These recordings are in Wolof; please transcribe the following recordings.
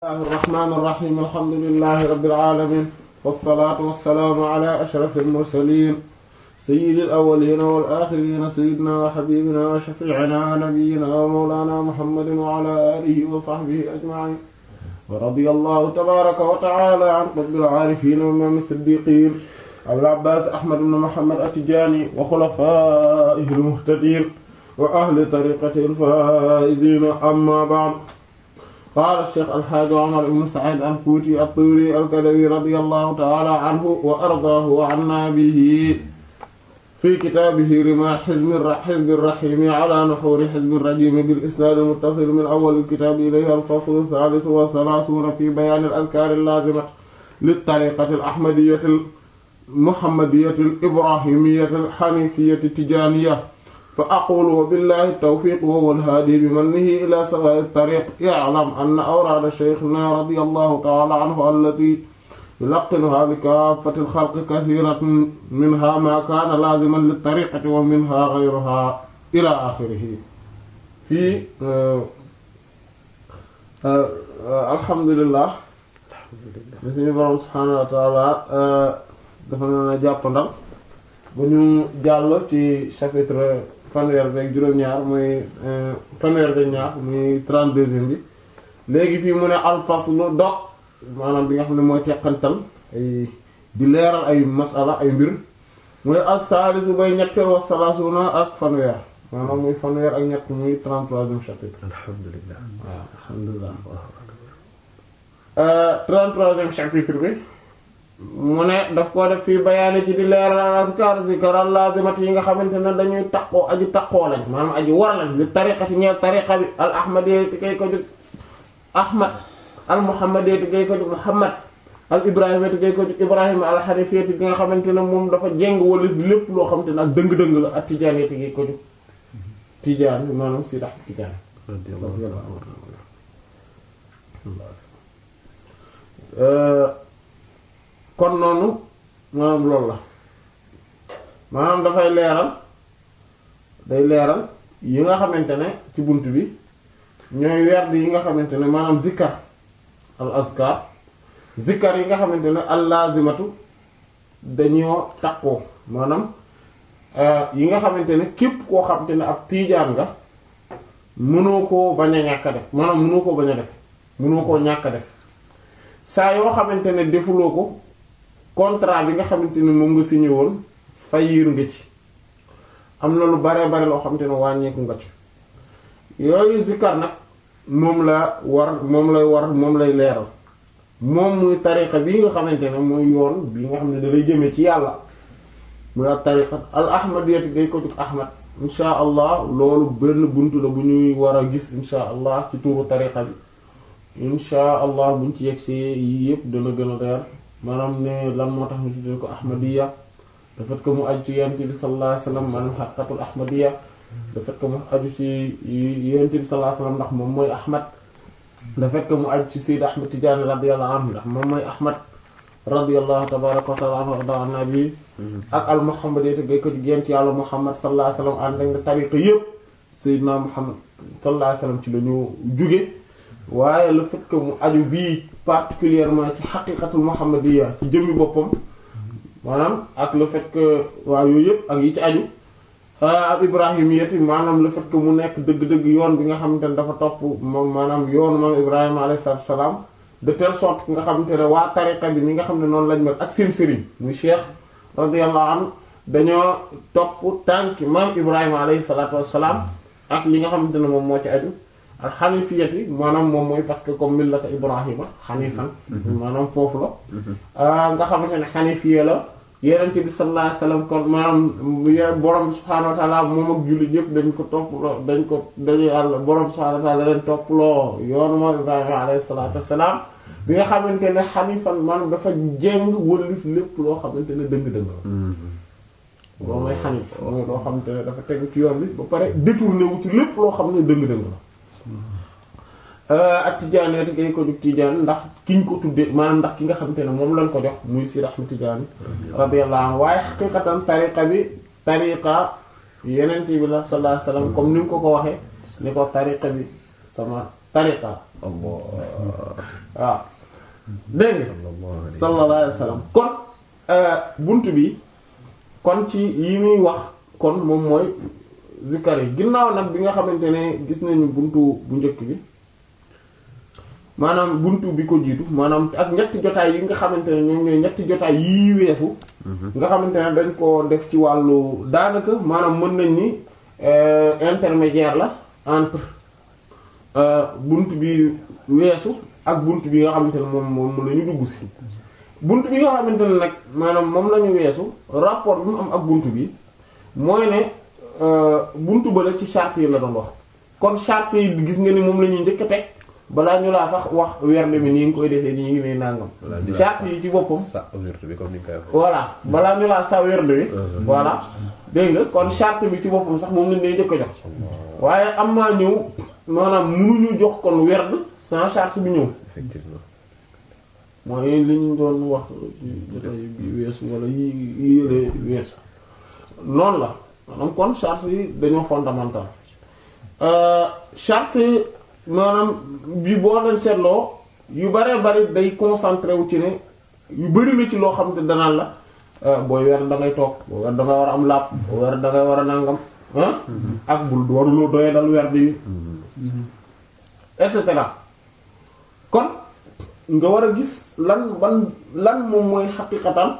الله الرحمن الرحيم الحمد لله رب العالمين والصلاة والسلام على أشرف المرسلين سيد الأولين والآخرين سيدنا وحبيبنا وشفيعنا ونبينا ومولانا محمد وعلى آله وصحبه أجمعين ورضي الله تبارك وتعالى عن قطب العارفين وإمام الصديقين أبي العباس أحمد بن محمد التجاني وخلفائه المهتدين وأهل طريقته الفائزين أما بعد قال الشيخ الحاج عمر بن سعيد الفوتي الطوري الكدوي رضي الله تعالى عنه وأرضاه وعنا به في كتابه رماح حزب حزب الرحيم على نحور حزب الرجيم بالإسناد المتصل من أول الكتاب إليه الفصل الثالث والثلاثون في بيان الأذكار اللازمة للطريقة الأحمدية المحمدية الإبراهيمية الحنيفية التجانية فأقول وبالله التوفيق وهو الهادي بمنه إلى سواء الطريق يعلم أن أوراد شيخنا رضي الله تعالى عنه التي يلقنها لكافة الخلق كثيرة منها ما كان لازما للطريقة ومنها غيرها إلى آخره في آه آه آه الحمد لله suñu borom subhaanahu wa taala dafa na jàppandal bu ñu jàll ci chapitre fanweer beeg juróom-ñaar muy fanweer beeg ñaar muy trente-deuxième bi léegi fii mu ne alfaslu dog maanaam bi nga xam ne mooy teqantal ay di leeral ay masala ay mbir mooy as-saalisu bay ñetteel wa salaasuna ak fanweer maanaam muy fanweer ak ñett muy trente-troisième chapitre alhamdulilah waaw alhamdulilah trente-troisième chapitre bi mu ne daf koo def fii bayaani ci di leeral azkar zikar lazimat yi nga xamante ne dañuy taqoo aji taqoo lañ maanaam aji war lañ li tariqati ñeel tariqa bi al ahmadiyya ti kay ko jóg ahmad al muhammadiyya ti kay ko jóg muhammad al ibrahima ti kay ko jóg ibrahima al hanifiyya ti nga xamante ne moom dafa jéng wala lépp loo xamante ne ak dëng-dëng la ak tijaani ti kay ko jóg tijaan maanaam si dax tijaan kon noonu maanaam loolu la maanaam dafay leeral day leeral yi nga xamante ne ci bunt bi ñooy werd yi nga xamante ne maanaam zikkar al azkar zikkar yi nga xamante ne al lazimatu dañoo takkoo maanaam yi nga xamante ne képp koo xamante ne ab tiijaan nga mënoo koo bañ a ñàkk a def maanaam mënoo koo bañ a def mënoo koo ñàkk a def saa yoo xamante ne defuloo ko contrat bi nga xamante ne moom nga signé woon fayiir nga ci am na lu bare bare loo xamante ne wàññeeku nga ci yooyu zikkar nag moom la war moom lay war moom lay leeral moom muy tariqa bii nga xamante ne mooy yoon bi nga xam ne da lay jëmee ci yàlla muy ak tariqa al ahmadiyati ngay ko jug ahmad insha allah loolu benn buntu la bu ñuy war a gis insha allah ci tuuru tariqa bi insha allah buñ ci yegsee yii yëpp dana gën a leer maanaam ne lan moo tax ñu tuddee ko ahmadiyya le fait que mu aju ci yonent bi sallallahu alayhi wasallam maanaam xaqiqatul ahmadiyya le fait que mu aju ci yonent bi sallallahu alayhi wasallam ndax moom mooy ahmad le fait que mu aju ci sayyid ahmad tijaani radiyallahu anhu ndax moom mooy ahmad radiyallahu tabaraka wa ta'ala anhu arda annabi ak al muhammadiyya gay ko ci yonent yàlla muhammad sallallahu alayhi wasallam ànd ak nga tariqa yëpp sayyidna muhammad sallallahu alayhi wasallam ci la ñu jóge waaye le fait que mu aju bii particulièrement ci xaqiqatul muhammadiyya ci jëmmi boppam maanaam ak le fait que waaw yooyu yëpp ak yi ci aju ak ibrahimiyyati maanaam le fait que mu nekk dëgg-dëgg yoon bi nga xamante ne dafa topp moom maanaam yoonu moom ibrahima alayhi salaatu salaam de telle sorte que nga xamante ne waa tariqa bi ñi nga xam ne noonu lañ mel ak seen sëriñ muy cheikh radiyallahu anhu dañoo topp tànki moom ibrahima alayhi salaatu wassalaam ak li nga xamante ne moom moo ci aju al xanifiyati maanaam moom mooy parce que comme millata ibrahima xanifan maanaam foofu la nga xamante ne xanifiya la yenente bi sallallahu alayhi wasallam kon maanaam borom bi subhaanahu wa ta'ala moom ak jullit yëpp dañ ko topploo dañ ko dañu yàlla borom bi subhaanahu wa ta'ala leen topploo yoonu moom ibrahima alayhi salatu wassalam bi nga xamante ne xanifan maanaam dafa jéng wëlif lépp loo xamante ne dëng-dëng la loolu mooy xanif mooy loo xamante ne dafa tegu ci yoon bi ba pare détourné wu ci lépp loo xam ne dëng-dëng la ak tijaani ati gay ko jug tijaani ndax kiñ ko tuddee maanaam ndax ki nga xamante ne moom lañ ko jox muy si raxma tijaani radiyallahu anhu waaye xaqiqatan tariqa bi tariqa yeneen bi la sallallahu alayhi wasallam comme ni mu ko ko waxee ni ko tariqa bi sama tariqa waaw dégg nga sallallahu alayhi wa sallam kon bunt bi kon ci yi muy wax kon moom mooy zikkar yi ginnaaw nag bi nga xamante ne gis nañu buntu bu njëkk bi maanaam buntu bi ko jiitu maanaam ak ñetti jotaay yi nga xamante ne ñoom ñooy ñetti jotaay yii weesu nga xamante ne dañ ko def ci wàllu daanaka maanaam mën nañ ni intermédiaire la entre bunt bi weesu ak bunt bi nga xamante ne moom moom la ñu dugg si bunt bi nga xamante ne nag maanaam moom la ñu weesu rapport bi mu am ak bunt bi mooy ne bunt ba la ci charte yi la doon wax kon charte yi gis nga ni moom la ñuy njëkk a teg balaa ñu laa sax wax werde mi nii nga koy defee nii ngi ne nàngam charte yi ci boppam sa werde bi comme ni nga koy voilà balaa ñu laa sa werde bi voilà dégg nga kon charte bi ci boppam sax moom lañ lay njëkk a jox waaye am maa ñëw maanaam mënuñu jox kon werd sans charte bi ñëw effectivement mooy li ñu doon wax ci jotaay bi weesu wala yi yi yële weesu noonu la maanaam kon charte yi dañoo fondamental charte maanaam bi boo leen seetloo yu bare bari day concentré wu ci ne yu bari la ci loo xam te danaan la booy weer da ngay toog booy weer da ngay war a am làpp booy weer da ngay war a nàngam ah ak bul waruloo doye dal weer bi et cetera kon nga war a gis lan ban lan moom mooy xaqiqatan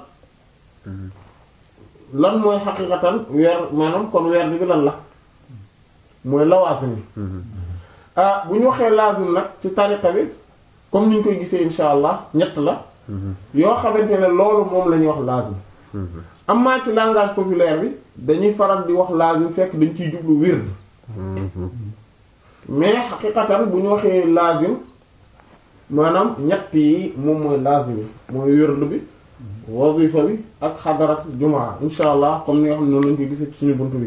lan mooy xaqiqatan weer maanaam kon weer bi lan la mooy lawaasim bi ah bu ñu waxee laazim nag ci tariqa bi comme ni ñu koy gisee insha allah ñett la yoo xamante ne loolu moom la ñuy wax laazim amaa ci langage populaire bi dañuy faral di wax laazim fekk dañ ciy jublu wird mais xaqiqatan bu ñu waxee laazim maanaam ñett yi moom mooy laazim bi mooy wird bi wazifa bi ak xadarat jumaa insha allah comme ni nga xam ne noonu lañ koy gisee ci suñu buntu bi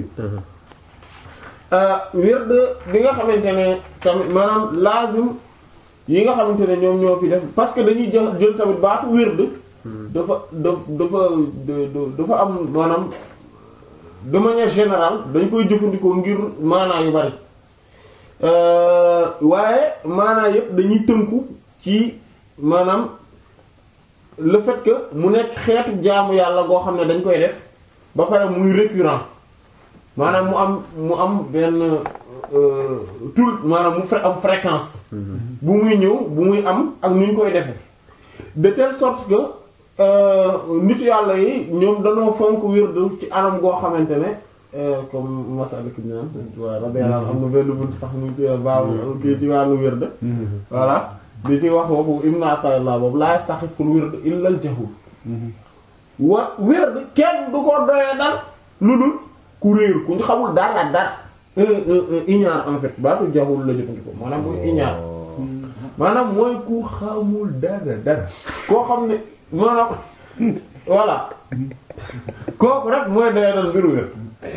wird bi nga xamante ne tamit maanaam laazim yi nga xamante ne ñoom ñoo fi def parce que dañuy jël jël tamit baatu wird dafa da dafa dafa am maanaam de manière générale dañ koy jëfandikoo ngir maanaa yu bari waaye maanaa yépp dañuy tënku ci maanaam le fait que mu nekk xeetu jaamu yàlla goo xam ne dañ koy def ba pare muy récurrent maanaam mu am mu am benn tout maanaam mu fre am fréquence bu muy ñëw bu muy am ak nu ñu koy defee de telle sorte que nit yàlla yi ñoom dañoo fonk wird ci anam goo xamante ne comme Masalik naan waaw radiyallahu am na benn bunt sax mu ci baabu kii ci wàllu wird voilà di ci wax waxu Ibn Ata'illah boobu la yastahiqul wird illa al jahul wa wird kenn du ko doyee dal lu dul ku réer ku ñu xamul dara dara iñaar en fait baatu jahul la jëfandikoo maanaam mooy iñaar maanaam mooy ku xamul dara dara koo xam ne maanaam voilà kooku rek mooy doyee dal mbiru wér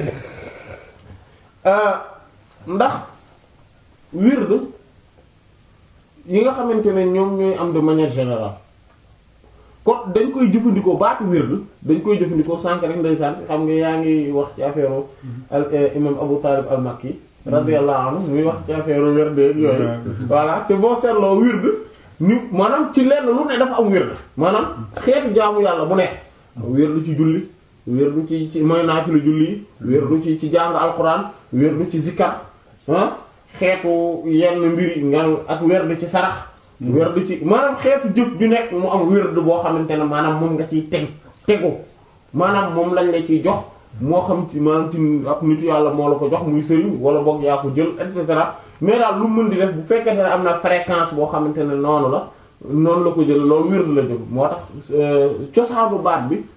ndax wird yi nga xamante ne ñoom ñooy am de manière générale kon dañ koy jëfandikoo baatu wird dañ koy jëfandikoo sànq rek ndeysaan xam nga yaa ngi wax ci affaire al imam Abu Talib al Makki radiyallahu anhu muy wax ci affaire wird yooyu voilà te boo seetloo wird ñu maanaam ci lenn lu ne dafa am wird maanaam xeetu jaamu yàlla bu nekk wird ci julli wird ci ci mooy naafilu julli yi wird ci ci jàng alquran wird ci zikkar ah xeetu yenn mbiri nga ak wird ci sarax werd ci maanaam xeetu jëf ju nekk mu am werd boo xamante ne maanaam moom nga ciy teg tegu maanaam moom lañ la ciy jox moo xam ci maanaam ci ab nitu yàlla moo la ko jox muy sëriñ wala boog yaa ko jël et cetera mais daal lu mën di def bu fekkente ne am na fréquence boo xamante ne noonu la noonu la ko jël loolu werd la jël moo tax cosaanu baat bi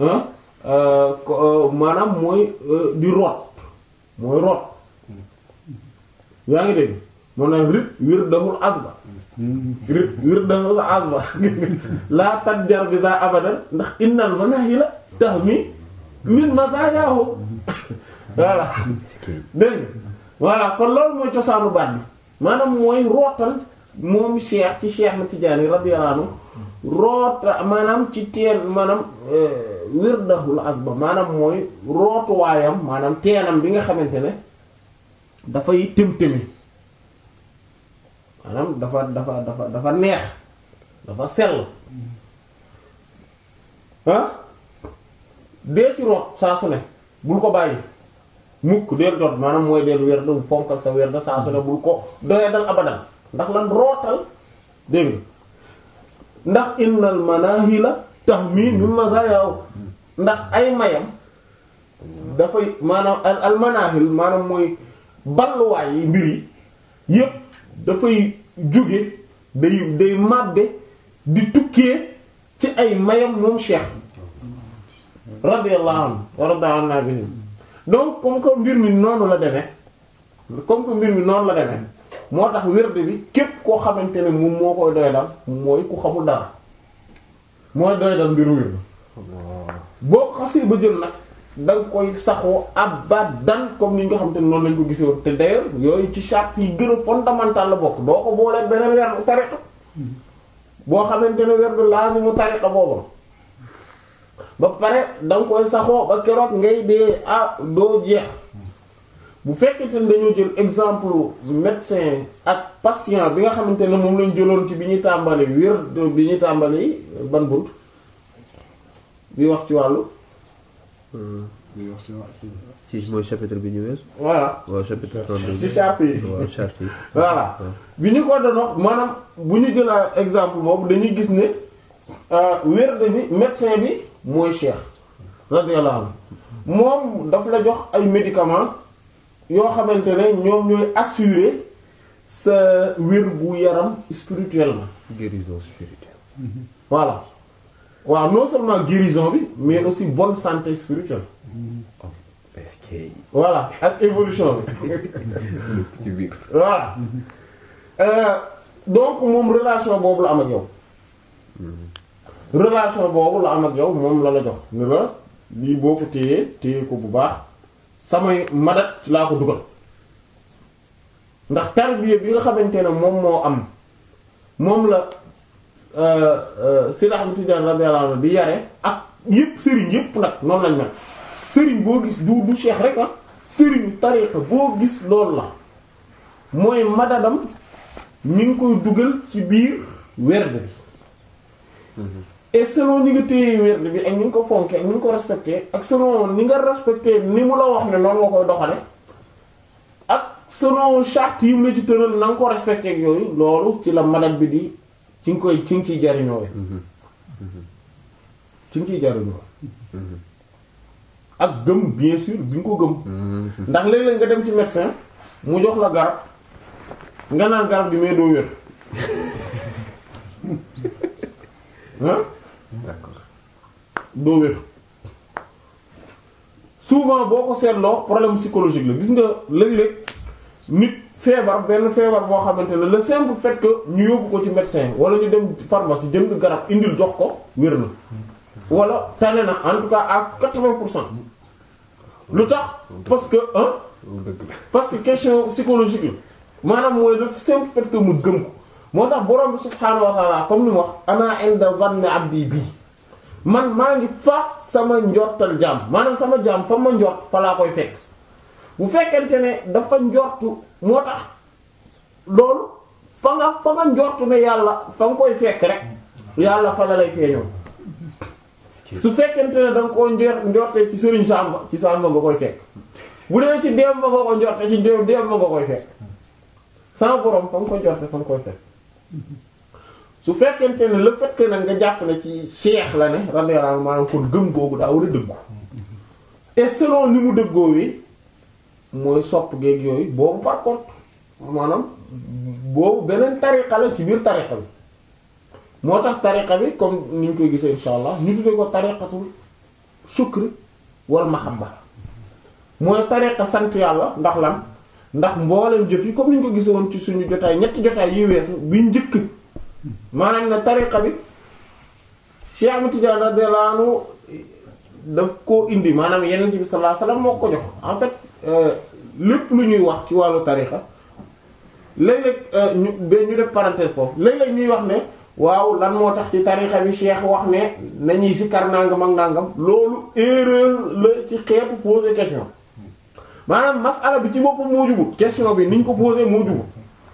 maanaam mooy di root mooy root yaa ngi dégg moo naan rit wirdahul azba rit wirdahul azba laa tajjar bi za abadan ndax innal manahila tahmi min masayahu voilà dégg voilà kon loolu mooy cosaanu baat bi maanaam mooy rootal moom cheikh ci cheikh na Tijaani radiyallahu anhu roota maanaam ci teen maanaam wirdahul azba maanaam mooy rootuwaayam maanaam teenam bi nga xamante ne dafay tëm-tëmi maanaam dafa dafa dafa dafa neex dafa sell ah dee ci root saa su ne bul ko bàyyi mukk deel root maanaam mooy deel werd fonkal sa werd saa su ne bul ko doya dal abadan ndax lan rootal dégg nga ndax innal manahila tahmi min mazayaw ndax ay mayam dafay maanaam al al manahil maanaam mooy balluwaay yi mbir yi yépp dafay jóge day day màbbe di tukkee ci ay mayam moom cheikh radiyallahu anhu wa radiyallahu anhu donc comme que mbir mi noonu la demee comme que mbir mi noonu la demee moo tax wérde bi képp koo xamante ne moom moo koy doy dal mooy ku xamul dara mooy doy dal mbiru wérde boo ko xasee ba jël nag da nga koy saxoo abadan comme ni nga xamante ne noonu lañ ko gisee woon te d'ailleurs yooyu ci charte yi gën a fondamental la bokk doo ko boolee beneen werdu tariqa boo xamante ne werdu laazimu tariqa boobu ba pare da nga koy saxoo ba keroog ngay dee ah doo jeex bu fekkente ne dañoo jël exemple médecin ak patient bi nga xamante ne moom lañ jëloon ci bi ñuy tàmbali wér bi ñuy tàmbali ban bunt bi wax ci wàllu ci mooy chapitre bi ñu wees. voilà waaw chapitre 32 ci charte yi waaw charte yi. voilà bi ñu ko doon wax maanaam bu ñu jëlaa exemple boobu dañuy gis ne wér bi médecin bi mooy cheikh radiyallahu anhu moom daf la jox ay médicaments yoo xamante ne ñoom ñooy assurer sa wér bu yaram spirituellement guérison spirituelle. voilà waaw non seulement guérison bi mais aussi bonne santé spirituelle est-ce que voilà ak évolution bi ci biir. voilà Euh, donc moom relation boobu la am ak yow relation boobu la am ak yow moom la la jox ni la lii boo ko téyee téye ko bu baax samay madat ci laa ko dugal ndax tarbiya bi nga xamante ne moom moo am moom la Seydi Ahmad Tidiane radiyallahu anhu di yare ak yépp sëriñ yépp nag noonu lañ mel sëriñ boo gis du du cheikh rek ah sëriñu tariqa boo gis loolu la mooy madadam ñu ngi koy dugal ci biir werd bi et selon ni nga téye werd bi ak ni nga ko fonke ak ni nga ko respecté ak selon ni nga respecté ni mu la wax ne noonu nga koy doxale ak selon charte yi mu la ci tëral na nga ko respecté ak yooyu loolu ci la madad bi di ci nga koy ci nga ciy jariñoo ci nga ciy jariñoo ak gëm bien sûr bi nga ko gëm ndax léeg-léeg nga dem ci médecin mu jox la garab nga naan garab bi mais doo wér ah d'accord. doo wér souvent boo ko seetloo problème psychologique la gis nga léeg-léeg nit feebar benn feebar boo xamante ne le simple fait que ñu yóbbu ko ci médecin wala ñu dem pharmacie jënd garab indil jox ko wér na wala tane na en tout cas à quatre-vingts pour cent lu tax parce que ah dëgg la. parce que question psychologique la maanaam mooy le simple fait que mu gëm ko moo tax borom bi subhaanahu wa ta'ala comme ni mu wax ana inda zanni abdi bii man maa ngi fa sama njortal jaam maanaam sama jaam fa ma njort fa laa koy fekk bu fekkente ne dafa njortu moo tax loolu fa nga fa nga njortu ne yàlla fa nga koy fekk rek yàlla fa la lay feeñoo su fekkente ne da nga koo njort njortee ci sëriñ Samba ci Samba nga koy fekk bu dee ci déem ba nga ko njorte ci déem déem ba nga koy fekk sama borom fa nga ko njorte fa nga koy fekk su fekkente ne le fait que nag nga jàpp ne ci cheikh la ne radiyallahu anhu maanaam kon gëm googu daa war a dëggu et selon ni mu dëggoo wi mooy sopp geeg yooyu boobu par contre maanaam boobu beneen tariqa la ci biir tariqa bi moo tax tariqa bi comme ni ñu koy gisee insha allah ñu tuddee ko tariqatul shukr wal mahabba mooy tariqa sant yàlla ndax lan ndax mboolem jëf yi comme ni ñu ko gisee woon ci suñu jotaay ñetti jotaay yi weesu bi njëkk maanaam ne tariqa bi Cheikh Ahmed Tidiane radiyallahu anhu daf koo indi maanaam yeneen bi sallallahu alayhi wasallam moo ko jox en fait lépp lu ñuy wax ci wàllu tariqa léeg-léeg ñu ba ñu def parenthèse foofu léeg-léeg ñuy wax ne waaw lan moo tax ci tariqa bi Cheikh wax ne nañuy sikkar nangam ak nangam loolu erreur la ci xeetu poser question maanaam masala bi ci boppam moo jubut question bi niñ ko poser moo jubut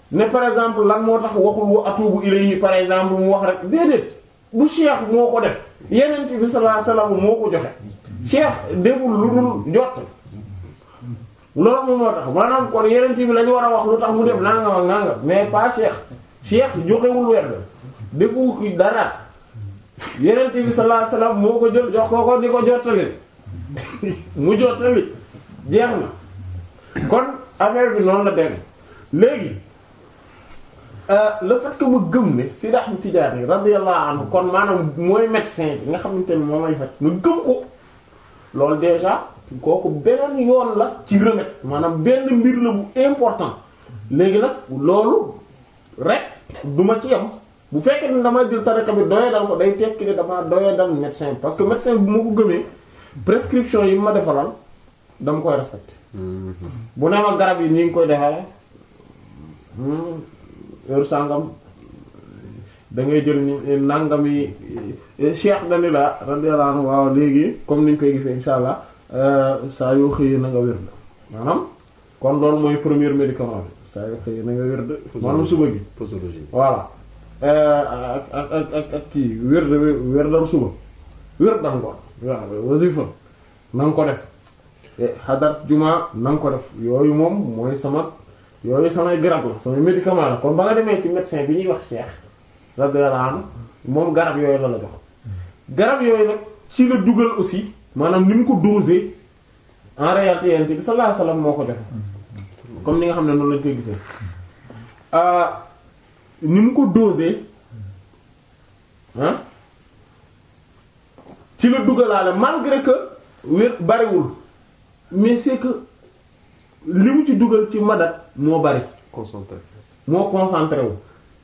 ne par exemple lan moo tax waxul wa atubu ilayhi par exemple mu wax rek déedéet bu cheikh moo ko def yenent bi sallallahu alayhi wasallam moo ko joxe cheikh deful lu dul jot loolu moom moo tax maanaam kon yenent bi la ñu war a wax lu tax mu def nangam ak nangam mais pas cheikh cheikh joxewul werd defu ki dara yenent bi sallallahu alayhi wasallam moo ko jël jox ko ko di ko jottali mu jottali jeex na kon affaire bi noonu la dem léegi le fait que ma gëm ne Seydi Ahmad Tijaani radiyallahu anhu kon maanaam mooy médecin bi nga xamante ne moom may faj ma gëm ko loolu déjà kooku beneen yoon la ci remède maanaam benn mbir la bu important léegi nag loolu rek du ma ci yem bu fekkee ne dama jël tariqa bi doye dal ko day tekki ne dama doye dal médecin parce que médecin bu ma ko gëmee prescription yi ma defalal dama koy respecté bu ne ma garab yi ni ngi koy defale heure sàngam da ngay jël ni nangam yi cheikh dani la radiyallahu anhu waaw léegi comme niñ koy gisee insha allah saa yoo xëyee na nga wér maanaam kon loolu mooy premier médicament bi saa yoo xëyee na nga wér maanaam suba gi posologie voilà ak ak ak ak ak kii wér de wér dal suba wér dal ngoon waaw wasifa na nga ko def xadar juma na nga ko def yooyu moom mooy sama yooyu samay garab la samay médicament la kon ba nga demee ci médecin bi ñuy wax cheikh radiyallahu anhu moom garab yooyu la la jox garab yooyu nag ci la dugal aussi maanaam ni mu ko dosé en réalité yent bi sallallahu alayhi wasallam moo ko joxe comme ni nga xam ne noonu lañ koy gisee ni mu ko dosé ah ci la dugalaale malgré que wér bariwul mais c'est que li mu ci dugal ci madat moo bari concentré moo concentré wu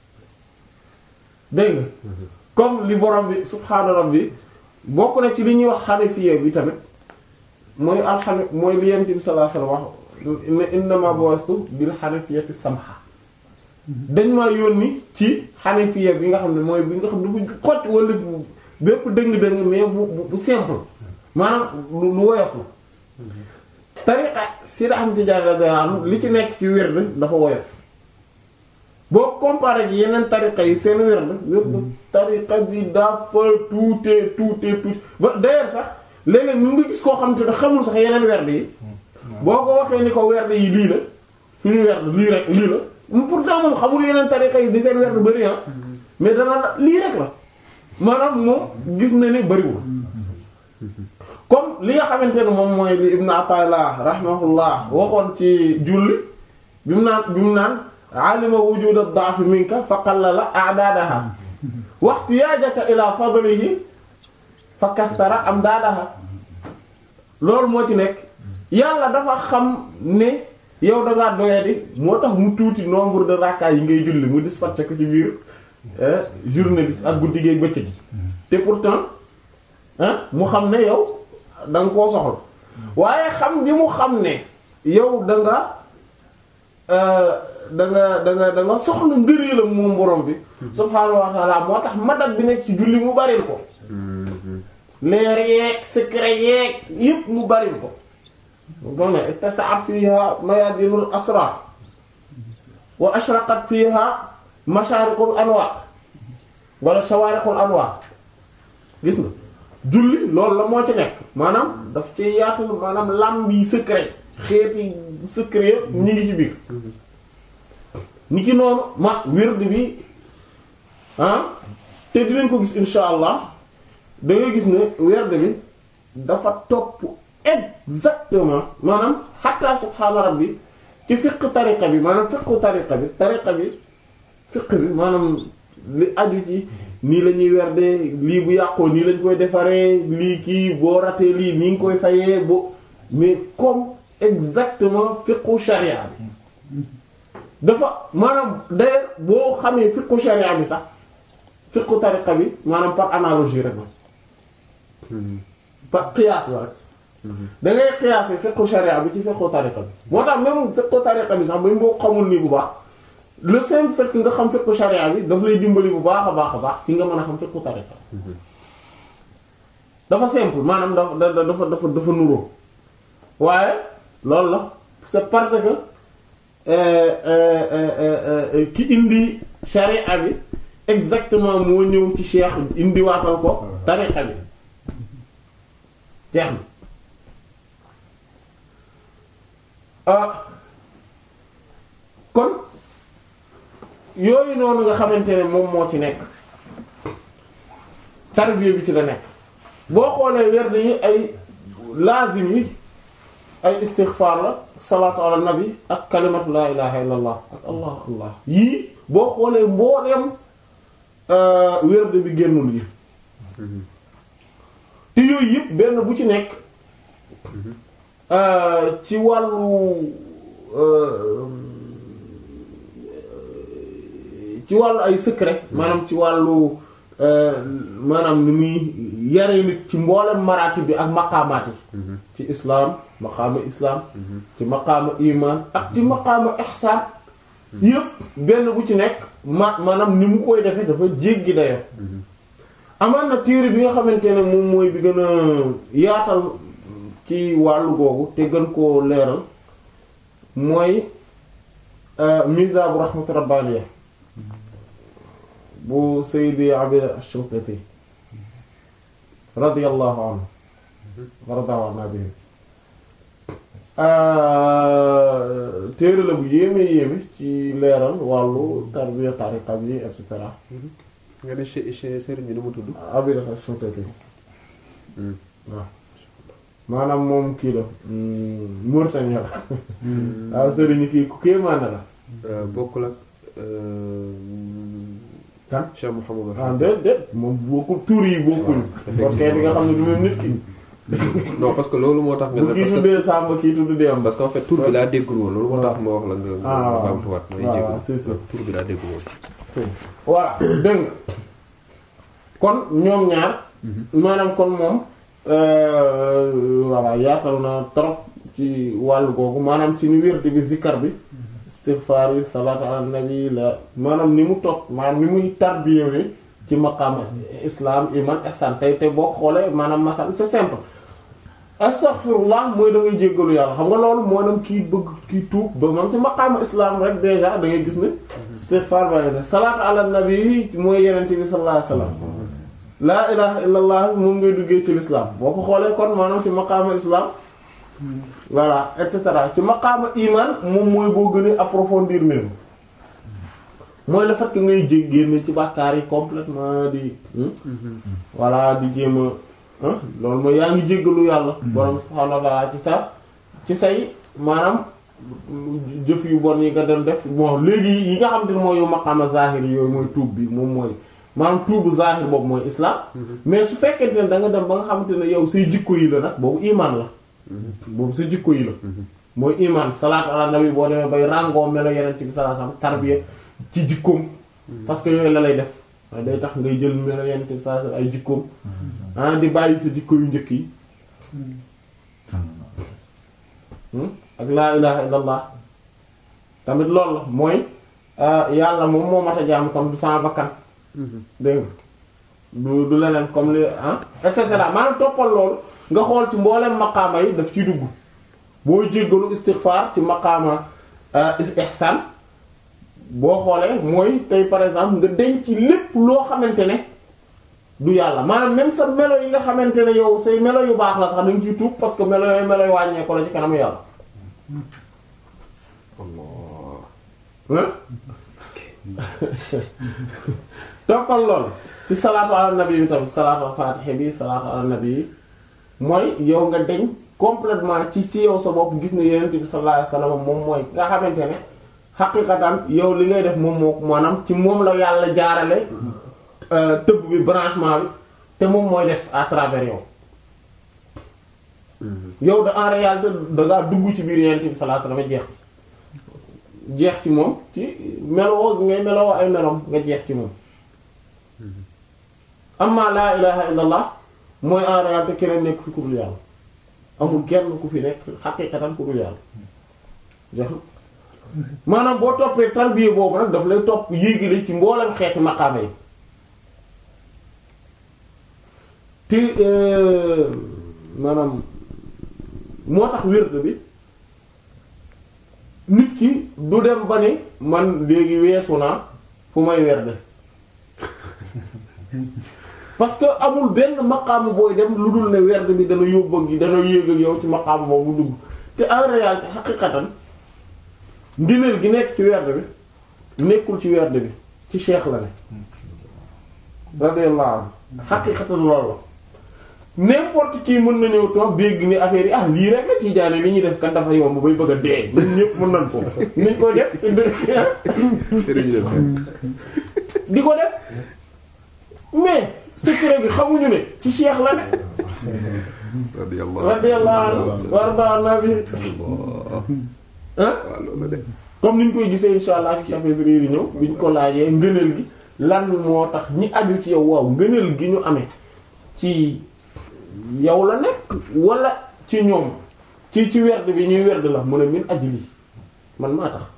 dégg nga comme li borom bi subhaana rabbi bokk na ci li ñuy wax xanafiya bi tamit mooy alxani mooy li yent bi sallallahu alayhi wasallam wax innama bu'istu bil xanafiyati samha dañ ma yónni ci xanafiya bi nga xam ne mooy bi nga xam ne bu xott wala bépp dëng-dëng mais bu bu simple maanaam lu lu woyof la tariqa Seydi Ahmad Tijaani radiyallahu anhu li ci nekk ci wird dafa woyof boo comparé ak yeneen tariqa yi seen wird wird tariqa bi dafa tuute tuute tuute ba d'ailleurs sax léeg-léeg ñu ngi gis koo xam te ne xamul sax yeneen werd yi boo ko waxee ni ko werd yi lii la suñu werd lii rek lii la pourtant moom xamul yeneen tariqa yi di seen werd bari ah mais dana lii rek la maanaam moom gis na ni bariwul comme li nga xamante ne moom mooy li Ibn Ata'illah rahimahullah waxoon ci julli bi mu naan bi mu naan alima wujud ad-da'f minka fa qallala a'dadaha wa ihtiyajaka ila fadlihi fa kasara amdadaha loolu moo ci nekk yàlla dafa xam ne yow da ngaa doyadi moo tax mu tuuti nombre de rakka yi ngay julli mu dispatché ko ci biir journée bi ak guddi gi bëccëg gi te pourtant ah mu xam ne yow da nga koo soxla waaye xam bi mu xam ne yow da nga da nga da nga da nga soxla ngëneelam moom borom bi subhaanahu wa ta'ala moo tax madat bi nekk ci julli mu baril ko leer yeeg secret yeeg yépp mu baril ko doon ne ittasa'a fiha mayadinul asrar wa ashraqat fiha masharikul anwar wala shawarikul anwar gis nga julli loolu la moo ci nekk maanaam daf ci yaatu maanaam lam yi secret xeeti secret yëpp ñu ngi ci biir ni ki noonu ma wird bi ah te dinañ ko gis insha allah da ngay gis ne werd bi dafa topp exactement maanaam xatta subhaana rabbi ci fiqh tariqa bi maanaam fiqhu tariqa bi tariqa bi fiqh bi maanaam li aju ci nii la ñuy werde lii bu yàqoo nii lañ koy defaree lii kii boo ratee lii nii nga koy fayee bo mais comme exactement fiqhu sharia bi dafa maanaam d'ailleurs boo xamee fiqhu sharia bi sax fiqhu tariqa bi maanaam par analogie rek la par qiyaas la rek da ngay qiyaase fiqhu sharia bi ci fiqhu tariqa bi moo tax même fiqhu tariqa bi sax ba boo xamul nii bu baax le simple fait que nga xam fiqhu sharia bi daf lay dimbali bu baax a baax a baax ci nga mën a xam fiqhu tariqa dafa simple maanaam dafa dafa dafa dafa nuroo waaye loolu la c'est parce que ki indi sharia bi exactement moo ñëw ci cheikh indi waatal ko tariqa bi jeex na ah kon yooyu noonu nga xamante ne moom moo ci nekk tarbiya bi ci la nekk boo xoolee werd yi ay lazim yi ay istighfar la salaatu ala nabi ak kalimatu la ilaha illa allah ak allah allah yii boo xoolee mbooleem werd bi génnul yi te yooyu yëpp benn bu ci nekk ci wàllu ci wàllu ay secret maanaam ci wàllu maanaam ni muy yare nit ci mboolem maraati bi ak maqaamaat yi ci islaam maqaama islaam ci maqaama iman ak ci maqaama ihsaan yëpp benn bu ci nekk ma maanaam ni mu koy defee dafa jéggi dayo amaan na téere bi nga xamante ne moom mooy bi gën a yaatal ci wàllu googu te gën koo leeral mooy Mizaabu Rahmatu Rabbaaniya bu Sayyidi Abid Ash-Shinqiti radiyallahu anhu waradahu anna bihi téere la bu yéeme yéeme ci leeral wàllu tarbiya tariqa bi et cetera nga ne che che sëriñ bi nu mu tudd. Abid Ash-Shinqiti waaw maanaam moom kii la Mauritanie la waaw sëriñ kii ku kéemaane la bokkul ak. kan Cheikh Mouhamadou. ah déet déet moom bokkul tur yi bokkuñu parce que di nga xam ne du même nit ki non parce que loolu moo tax. nga bu ne kii parce que tuddee Samba kii tudd Demba parce que en fait tur bi laa déggul woon loolu moo tax ma wax la nga. Ah, nga waaw. baamtuwaat may waaw, jégalu. c'est ça. tur bi laa déggul woon. voilà dégg nga kon ñoom ñaar maanaam kon moom euh, voilà yaatal na trop ci wàllu googu maanaam ci ni wérdi bi zikkar bi istighfar yi salaatu ala nabi la maanaam ni mu toog maanaam ni muy tarbiyé ci maqaam islam iman ihsan tey te boo xoolee maanaam masal c'est simple astaghfirullah mooy da ngay jéggalu yàlla xam nga loolu moo dem kii bëgg kii tuub ba moom ci maqaama islam rek déjà da ngay gis ne istighfar ba ne salaatu ala nabi mooy yenente bi sallallahu alayhi wasallam laa ilaha illa allah moom ngay duggee ci l'islam boo ko xoolee kon maanaam ci maqaama islam voilà et cetera ci maqaama iman moom mooy boo gën a approfondir mbir mi mooy le fait que ngay jég génne ci bàkkaar yi complètement di voilà di jéem a ah loolu mooy yaa ngi jéggalu yàlla borom subhaanahu wa ta'ala ci sa ci say maanaam jëf yu bon yi nga doon def bon léegi yi nga xam te ne mooy yu maqaama zahir yooyu mooy tuub bi moom mooy maanaam tuubu zahir boobu mooy islam mais su fekkente ne da nga dem ba nga xamante ne yow say jikko yi la nag boobu iman la boobu sa jikko yi la mooy iman salaatu ala nabi boo demee bay ràngoo melo yeneen bi sallallahu alayhi wasallam tarbiya ci jikkoom parce que yooyu la lay def waaye day tax ngay jël melo yeneen bi sallallahu alayhi wasallam ay jikkoom ah di bàyyi sa jikko yu njëkk yi ak laa ilaha illallah tamit loolu la mooy yàlla moom moo mat a jaam comme du sama bakkan dégg nga du du leneen comme li ah et cetera maanaam toppal loolu nga xool ci mboolem maqaama yi daf ciy dugg boo jéggalu istighfar ci maqaama ihsan boo xoolee mooy tey par exemple nga denc lépp loo xamante ne du yàlla maanaam même sa melo yi nga xamante ne yow say melo yu baax la sax da nga ciy tuub parce que melo yooyu melo yu wàññeeku la ci kanamu yàlla hein toppal lool ci salaatu ala nabi bi tamit salaatu al faatiha bi salaatu ala nabi bi mooy yow nga deñ complètement ci ci yow sa bopp gis ne yenent bi sallallahu alayhi wasallam moom mooy nga xamante ne xaqiqatan yow li ngay def moom moo maanaam ci moom la yàlla jaarale tëbb bi branchement bi te moom mooy def à travers yow yow da en réalité da ngaa dugg ci biir yenent bi sallallahu alayhi wasallam jeex jeex ci moom ci meloo ngay meloo ay meloom nga jeex ci moom amma laa ilaha illallah mooy en réalité keneen nekk fi ku dul yàlla amul kenn ku fi nekk xaqiqatan ku dul yàlla jeex na maanaam boo toppee tarbiya boobu nag daf lay topp yéegile ci mboolem xeeti maqaama yi te maanaam moo tax wérd bi nit ki du dem ba ni man léegi weesu naa fu may werde parce que amul benn maqaamu booy dem lu dul ne werd bi dana yóbbu ak dana yéeg ak yow ci maqaamu boobu dugg te en réalité xaqiqatan ngëneel gi nekk ci werd bi nekkul ci werd bi ci cheikh la ne radiyallahu anhu xaqiqatan loolu la n'importe qui mën na ñëw toog dégg ni affaire yi ah lii rek la tiijaane li ñuy def kan dafa yomb bay bëgg a dee ñun ñëpp mën nañ ko niñ koy def di ko def mais secret bi xamuñu ne ci cheikh la ne radiyallahu anhu warda nabi ah comme niñ koy gisee insha allah ci chapitre yi ñëw biñ ko laajee ngëneel gi lan moo tax ñi aju ci yow waaw ngëneel gi ñu amee ci yow la nekk wala ci ñoom ci ci werd bi ñuy werd la mu ne min ajli man maa tax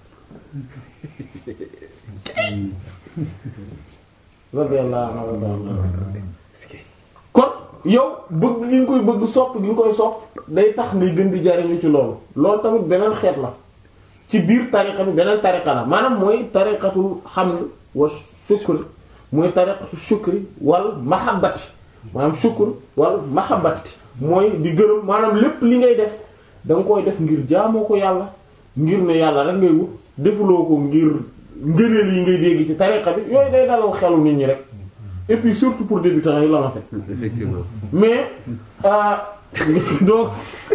radiyallahu anhu kon yow bëgg gi nga koy bëgg sopp gi nga koy sopp day tax ngay gën di jariñu ci loolu loolu tamit beneen xeet la ci biir tariqa bi beneen tariqa la maanaam mooy tariqatul hamd wa shukr mooy tariqatu shukri wal mahabbati maanaam shukr wal mahabbati mooy di gërëm maanaam lépp li ngay def da nga koy def ngir jaamoo ko yàlla ngir ne yàlla rek ngay wut defuloo ko ngir ngëneel yi ngay dégg ci tariqa bi yooyu day dalal xelu nit ñi rek et puis surtout pour débutants yi la en fait effectivement mais euh, donc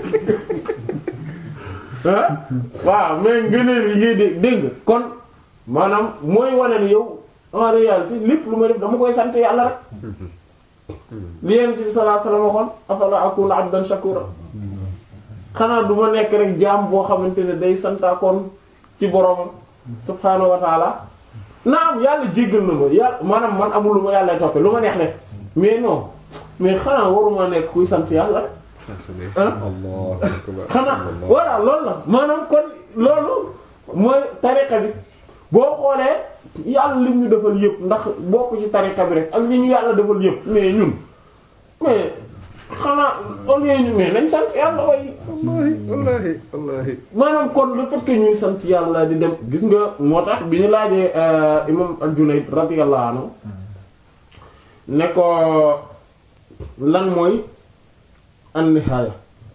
ah waaw mais ngëneel yi ngay dégg dégg nga kon maanaam mooy wane ni yow en réalité lépp lu may def dama koy sant yàlla rek li Yonent bi sallallahu alayhi wasallam waxoon afala akuna abdan shakura xanaa du ma nekk rek jaam boo xamante ne day santaakoon ci boromam subhaanahu wa taala naam yàlla jéggal na ma yàlla maanaam man amul lu ma yàlla toppe lu ma neex def mais non mais xanaa waruma nekk kuy sant yàlla rek ah xanaa voilà loolu la maanaam kon loolu mooy tariqa bi boo xoolee yàlla li ñu defal yëpp ndax bokk ci tariqa bi rek ak li ñu yàlla defal yëpp mais ñun mais xanaa au lieu ñu mais nañ sant yàlla way wallahi wallahi wallahi maanaam kon le fait que ñuy sant yàlla di dem gis nga moo tax bi ñu laajee imam al-Junayd radiyallahu anhu ne ko lan mooy an-nihaaya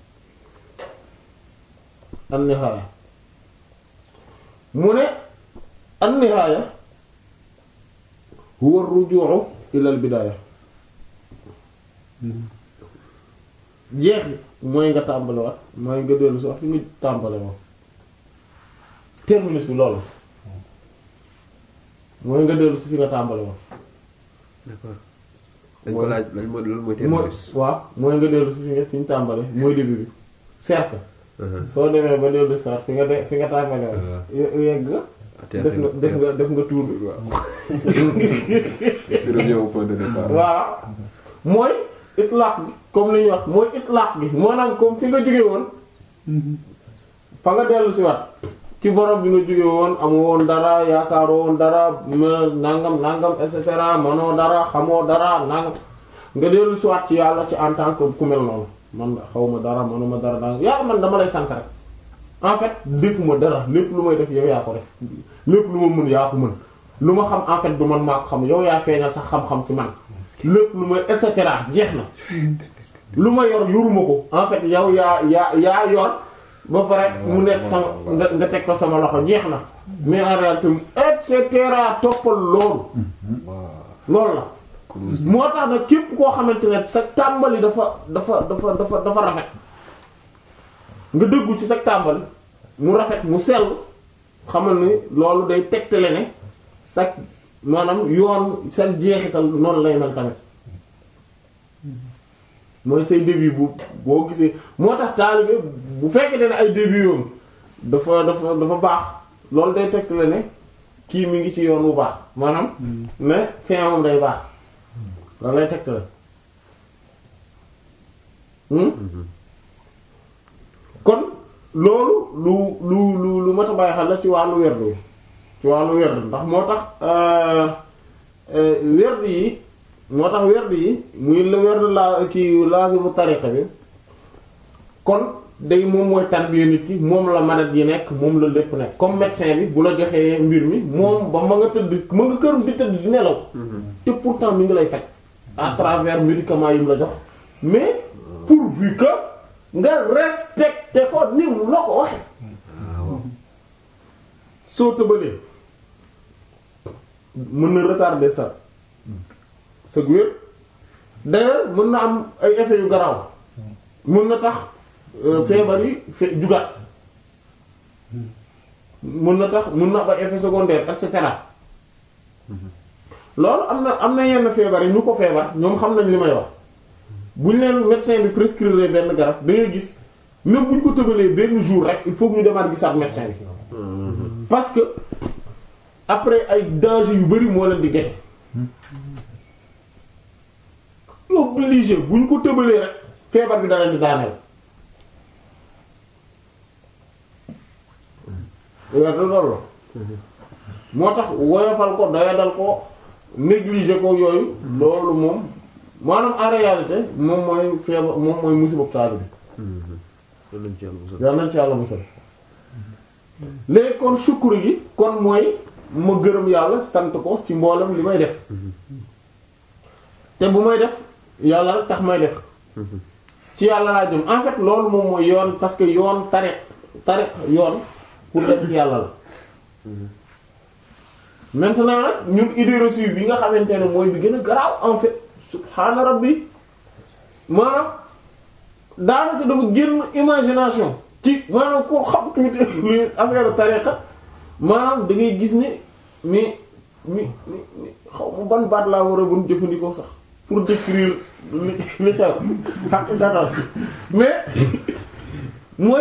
an-nihaaya mu ne an-nihaaya huwa ar-ruju'u ila al-bidaaya jeex bi mooy nga tàmbale waat mooy nga dellu si wax fi nga tàmbale woon terminus bi loolu mooy nga dellu si fi nga tàmbale woon d'accord dañ ko laaj lan mooy loolu mooy mooy terminus waaw mooy nga dellu si fi nga fi ñu tàmbale mooy début bi cercle soo demee ba dellu si waat fi nga de fi nga tàmbale woon ye- yegg nga def nga def nga def nga tour bi Je reviens au point de départ. voilà mooy itlaq bi comme li ñuy wax mooy itlaq bi maanaam comme fi nga jóge woon fa nga dellu si waat ci borom bi nga jóge woon amoo woon dara yaakaaroo woon dara ma nangam nangam et cetera manoo dara xamoo dara nangam nga dellu si waat ci yàlla ci en tant que ku mel noonu man xaw ma dara manuma dara danga yàlla man dama lay sant rek en fait defuma dara lépp lu may def yow yaa ko def lépp lu ma mën yaa ko mën lu ma xam en fait du man maa ko xam yow yaa feeñal sax xam-xam ci man lépp lu may et cetera jeex na lu ma yor yoruma ko en fait yow yaa yaa yaa yor ba pare mu nekk sama nga nga teg ko sama loxo jeex na mais en réalité et cetera toppal loolu loolu la moo tax nag képp koo xamante ne sa tàmbali dafa dafa dafa dafa dafa rafet nga dëggu ci sa tàmbali mu rafet mu sell xamal ni loolu day tegtale ne sa maanaam yoon sa jeexital noonu lay mel tamit mooy say début bu boo gisee moo tax taalibe bu fekkee ne ay début yoon dafa dafa dafa baax loolu day tegtale ne kii mi ngi ci yoon bu baax maanaam mais fin moom day baax loolu lay tegtale kon loolu lu lu lu lu mat a bàyyi xel la ci wàllu werdu yi ci wàllu werdu ndax moo tax werdu yi moo tax werdu yi muy la werdu laa kii laazimu tariqa bi kon day moom mooy tarbiya nit ki moom la maladie yi nekk moom la lépp nekk comme médecin bi bu la joxee mbir mi moom ba ma nga tëdd ma nga këram di tëdd di nelaw te pourtant mi ngi lay faj à travers médicaments yi mu la jox mais pourvu que nga respecté ko ni mu la ko waxe soo tëbalee mën na retarder sa sa wér d'ailleurs mën na am ay effets yu garaaw mën na tax feebar yi fe jugaat mën na tax mën na am ay effets secondaires et cetera loolu am na am na yenn feebar yi ñu ko feebar ñoom xam nañ li may wax buñ leen médecin bi prescrire benn garab da ngay gis même buñ ko tëbalee benn jour rek il faut que ñu demaat gisaat médecin bi parce que après ay danger yu bari moo leen di gete obligé buñ ko tëbalee rek feebar bi da leen di daaneel weer loolu moo tax woyofal ko doyadal ko négliger ko yooyu loolu moom maanaam en réalité moom mooy feebar moom mooy musiba taali bi nañ ci yàlla musal. yal nañ ci yàlla musal léegi kon sukkur gi kon mooy ma gërëm yàlla sant ko ci mboolem li may def te bu may def yàlla rek tax may def ci yàlla laa jëm en fait loolu moom mooy yoon parce que yoon tariq tariq yoon pour dem ci yàlla la maintenant nag ñun idée reçue bi nga xamante ne mooy bi gën a garaaw en fait subhaana rabbi maanaam daanaka dafa génn imagination ci maanaam koo xam tuuti luy affaire tariqa maanaam da ngay gis ne mi mi mi mi xaw ma ban baat laa war a bun jëfandikoo sax pour décrire li li xew xaq daxal mais mooy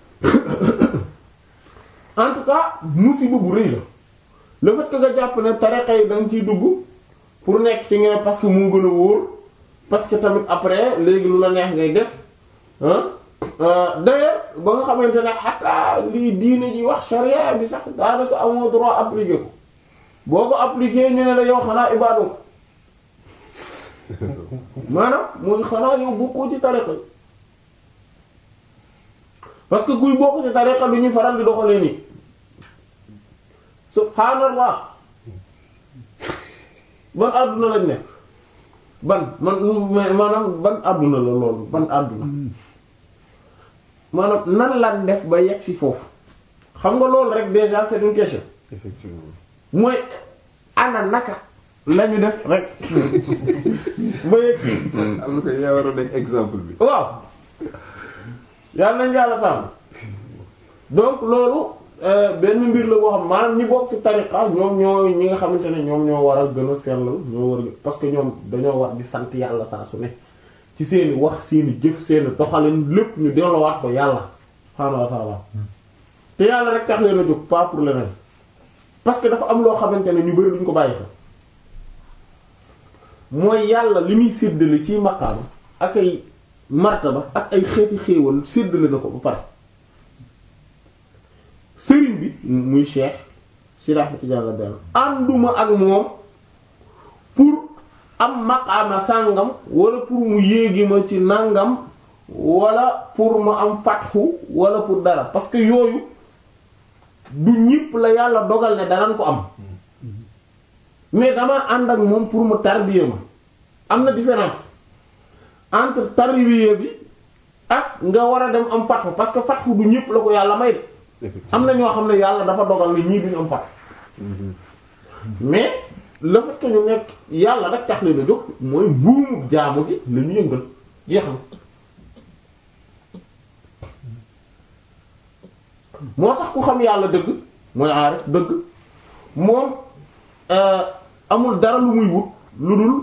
en tout cas musiba bu rëy la le fait que nga jàpp ne tariqa yi da nga ciy dugg pour nekk ci nga ne parce que moo gën a wóor parce que tamit après léegi lu la neex ngay def ah d'ailleurs ba nga xamante ne xataa lii diine ji wax charia bi sax daanaka amoo droit appliquer ko boo ko appliquer ñu ne la yow xanaa ibaadu maanaam mooy xanaa yow bokkoo ci tariqa yi parce que kuy bokk ci tariqa du ñu faral di doxalee nii subhaanallah ban àdduna lañ ne ban man maanaam ban àdduna la loolu ban àdduna maanaam nan lan def ba yegg si foofu xam nga loolu rek déjà c'est une question effectivement. mooy ana naka lañu def rek ba yegg si am na ko yaa war a nekk exemple bi. waaw yàlla nañ yàlla sàmm donc loolu euh, benn mbir la boo xam maanaam ñi bokk ci tariqa ñoom ñoo ñi nga xamante ne ñoom ñoo war a gën a sellal ñoo war a parce que ñoom dañoo war di sant yàlla saa su ne ci seeni wax seeni jëf seeni doxalin lépp ñu delloowaat ko yàlla subhaanahu wa ta'ala te yàlla rek tax leen a jóg pas pour leneen parce que dafa am loo xamante ne ñu bari duñ ko bàyyi fa mooy yàlla li muy séddale ci maqaama ak ay martaba ak ay xeeti xéewal séddale na ko ba pare sëriñ bi muy cheikh si rahmati jàlla benn ànduma ak moom pour am maqaama sàngam wala pour mu yéegi ma ci nàngam wala pour ma am fatxu wala pour dara parce que yooyu du ñépp la yàlla dogal ne danañ ko am mais dama ànd ak moom pour mu tarbiya ma am na différence entre tarbiya bi ak nga war a dem am fatxu parce que fatxu du ñépp la ko yàlla may de am na ñoo xam ne yàlla dafa dogal ne ñii duñu am fatxu mais le fait que ñu nekk yàlla rek tax leen a jóg mooy buumu jaamu gi la ñu yëngal jeex na moo tax ku xam yàlla dëgg mooy aarif dëgg moom amul dara lu muy wut lu dul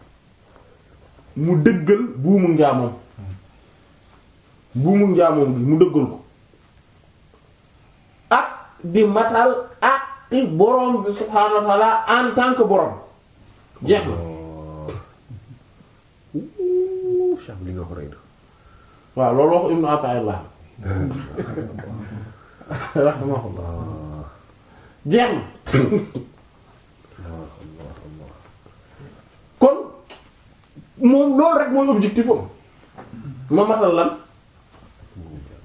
mu dëggal buumu njaamoom buumu njaamoom gi mu dëggal ko ak di matal ak i borom bi subhaanahu wa ta'ala en tant que borom jeex na Ouh, Cheikh li nga wax rëy na. waaw loolu wax Ibnu Ata'illah rahimahullah jeex na kon moom loolu rek mooy objectif am ma matal lan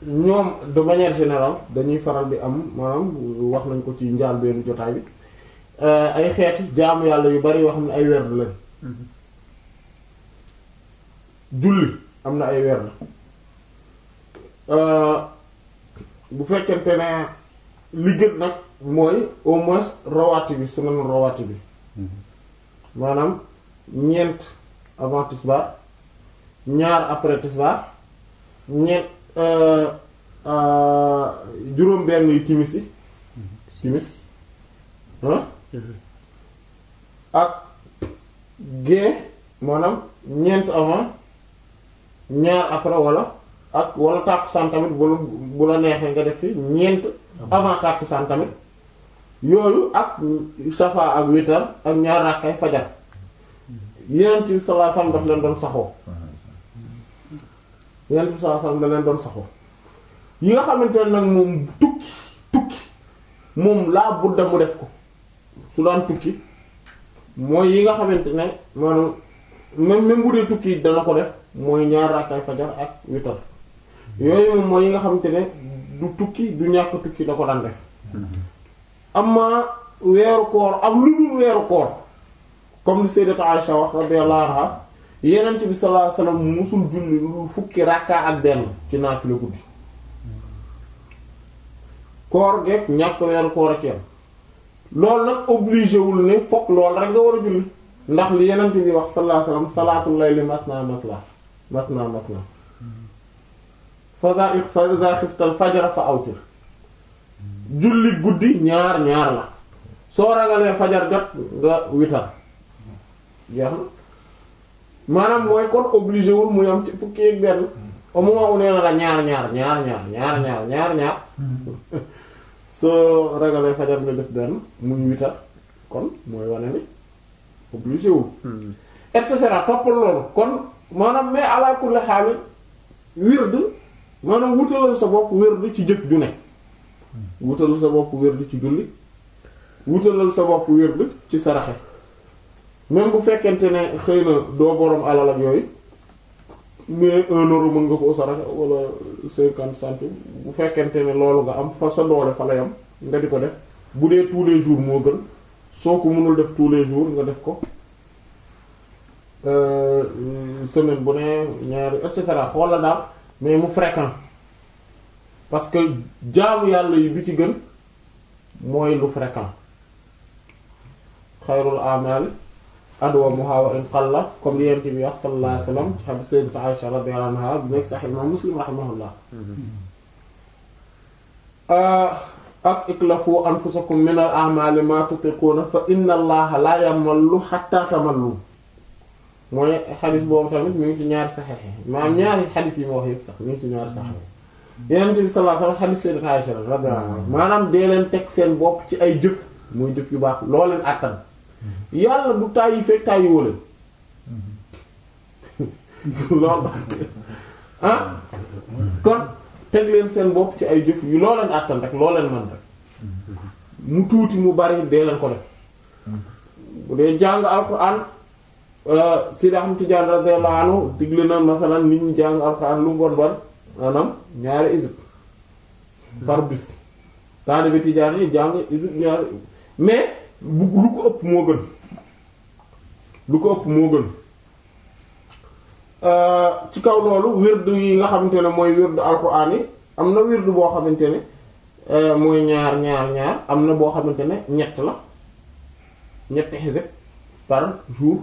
ñoom de manière générale dañuy faral di am maanaam wax nañ ko ci njaal benn jotaay bi ay xeeti jaamu yàlla yu bari yoo xam ne ay werd lañ julli am na ay werd bu fekkente ne li gën nag mooy au moins rawaati bi sunan rawaati bi maanaam ñeent avant tisbaar ñaar après tisbaar ñeent juróom benn yu timis yi timis ah ak gée maanaam ñeent avant ñaar après wala ak wala tàkkusaan tamit bu la bu la neexee nga def fi ñeent avant tàkkusaan tamit yooyu ak safa ak witar ak ñaar rakkay fajar yeneen ci sallallahu alayhi wasallam daf leen doon saxoo yeneen ci sallallahu alayhi wasallam da leen doon saxoo yi nga xamante ne nag moom tukki tukki moom laa budda mu def ko su daan tukki mooy yi nga xamante ne maanaam même même bu dee tukki dana ko def mooy ñaar rakkay fajar ak witar yooyu moom mooy yi nga xamante ne du tukki du ñàkk tukki da ko daan def amma weeru koor ak lu dul weeru koor comme li sayyidatu Aisha wax radiyallahu anha yenent bi sallallahu alayhi wasallam musul julli lu dul fukki rakka ak benn ci naafila guddi koor geeg ñàkk weeru koor ak yam loolu nag obligé wul ne fokk loolu rek nga war a julli ndax li yenent bi wax sallallahu alayhi wasallam salaatul layli masna masla masna masna fa fa iza xiftal fajra fa awtir julli guddi ñaar ñaar la soo ragalee fajar jot nga witar jeex na maanaam mooy kon obligé wul mu yam ci fukki ak benn au moment où nee na la ñaar ñaar ñaar ñaar ñaar ñaar ñaar ñaar soo ragalee fajar nga def benn muy witar kon mooy wane ni obligé wul et cetera toppal loolu kon maanaam mais ala kulli xaal wird maanaam wutalal sa bopp wird ci jëf ju ne wutalal sa bopp wird ci julli wutalal sa bopp wird ci saraxe même bu fekkente ne xëy na doo borom alal ak yooyu mais un euro mën nga ko saraxe wala cinquante centimes bu fekkente ne loolu nga am fa sa doole fa la yam nga di ko def bu dee tous les jours moo gën soo ko mënul def tous les jours nga def ko semaine bu ne ñaari et cetera xoola daal mais mu fréquent parce que jaamu yàlla yi bi ci gën mooy lu fréquent xayrul amali adwamuha wa in qalla comme li yent bi wax sallallahu alayhi wasallam ci hadith sayyidat Aisha radiyallahu anha bi nekk sahih imam Muslim rahimahullah ak iklafu anfusakum min al a'mali ma tutiquna fa inna allaha la yamallu hatta tamallu mooy xadis boobu tamit mi ngi ci ñaari saxex yi maanaam ñaari xadis yi ma wax yëpp sax mi ngi ci ñaari saxex yi Yonent bi sallallahu alayhi wasallam xadis sayyidat Aisha radiyallahu anha maanaam dee leen teg seen bopp ci ay jëf muy jëf yu baax loo leen àttan yàlla du tàyyi fekk tàyyi woo leen loolu ah kon teg leen seen bopp ci ay jëf yu loo leen àttan rek loo leen mën rek mu tuuti mu bari dee leen ko def bu dee jàng alxuraan Sidi Ahmad Tijaan radiyallahu anhu digle na masalan nit ñi jàng alxuraan lu mu bon bon maanaam ñaari isib par bis taalibe Tijaan yi jàng isib ñaari mais bu lu ko ëpp moo gën lu ko ëpp moo gën ci kaw loolu wird yi nga xamante ne mooy wird alxuraan yi am na wird boo xamante ne mooy ñaar ñaar ñaar am na boo xamante ne ñett la ñetti xisib par jour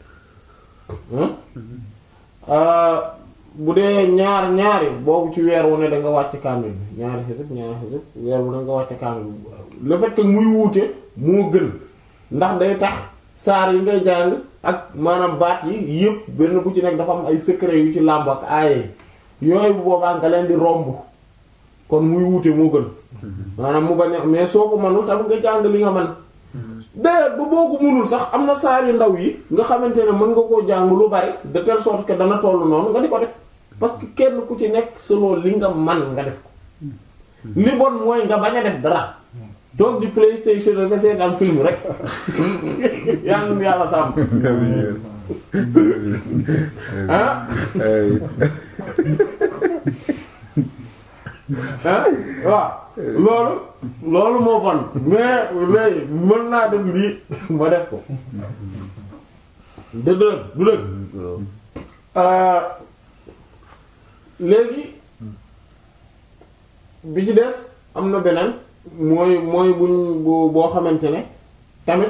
bu dee ñaar ñaari boobu ci weer wu ne da nga wàcc kaamil bi ñaari xisib ñaari xisib weer wu ne nga wàcc kaamil bi le fait que muy wuute moo gën ndax day tax saar yi ngay jàng ak maanaam baat yi yëpp benn bu ci nekk dafa am ay secret yu ci làmb ak aaye yooyu bu boobaa nga leen di romb kon muy wuute moo gën maanaam mu bañ a mais soo ko mënul tam nga jàng li nga mën d'ailleurs ba boo ko mënul sax am na saar yu ndaw yi nga xamante ne mën nga koo jàng lu bari de telle sorte que dana tollu noonu nga di ko def parce que kenn ku ci nekk selon li nga man nga def ko li bon mooy nga bañ a def dara toog di PlayStation nga seetaan film rek yàlla na yàlla sàmm ah ah waaw loolu loolu moo bon mais léegi mën naa def lii ma def ko dëgg la du dëgg Euh, léegi bi ci des am na beneen mooy mooy buñ bu boo xamante ne tamit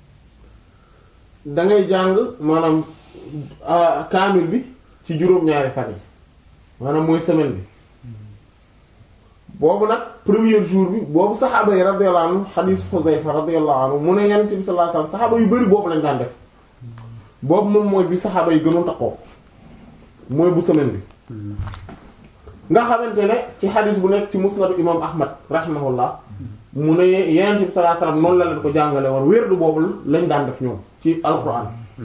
da ngay jàng maanaam ah, kaamil bi ci juróom-ñaari fan yi maanaam mooy semaine bi boobu nag premier jour bi boobu saxaaba yi radiyallahu anhu xadiis Xuzayfa radiyallahu anhu mu ne Yonent bi sallallahu alayhi wasallam saxaaba yu bari boobu lañ daan def boobu moom mooy bi saxaaba yi gënoon takkoo mooy bu semaine bi nga xamante ne ci xadis bu nekk ci musnadu imam ahmad rahimahullah mu ne yenent bi sallallahu alayhi wasallam noonu la leen ko jàngale woon wérdu boobu lañ daan def ñoom ci alquran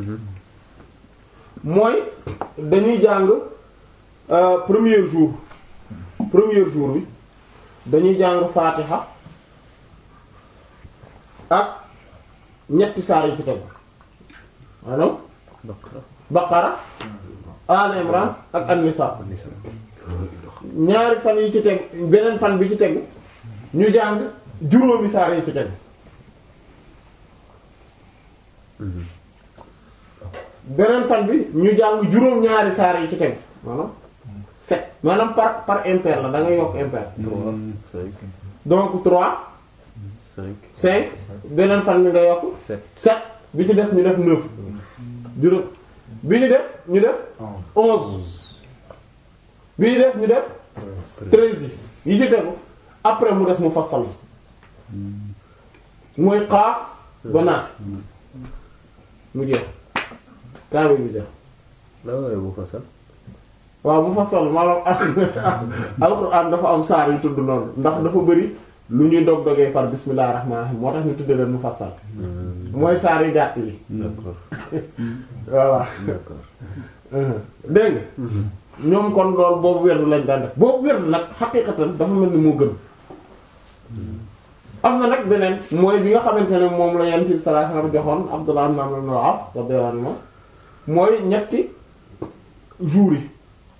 mooy dañuy jàng euh, premier jour premier jour bi dañuy jàng fatiha ak ñetti saar yi ci tegu maanaam baqara al imran ak an-nisa ñaari fan yi ci teg beneen fan bi ci tegu ñu jàng juróomi saar yi ci tegu beneen fan bi ñu jàng juróom ñaari saar yi ci tegu maanaam sept maanaam par par impair la da ngay yokk impair trois cinq donc trois cinq cinq beneen fan bi nga yokk sept sept bi ci des ñu def neuf juróom bi ci des ñu def onze bi ci des ñu def treize yi yi ci tegu après mu des mu fassal mooy xaaf ba naas mu jeex kaamil bi jeex la waaye bu fasal waaw mu fassal maanaam alxuraan dafa am saar yu tudd noonu ndax dafa bëri lu ñuy dog dogee par bismillahir rahmanir rahim moo tax ñu tudde leen mu fassal mooy saar yu gàtt yi d'accord voilà d'accord dégg nga ñoom kon loolu boobu werdu lañ daan def boobu werdu nag xaqiiqatan dafa mel ni moo gën am na nag beneen mooy bi nga xamante ne moom la Yonent bi sallallahu alayhi wasallam joxoon Abdullah ibn Amr ibn al-As radiyallahu anhu mooy ñetti jours yi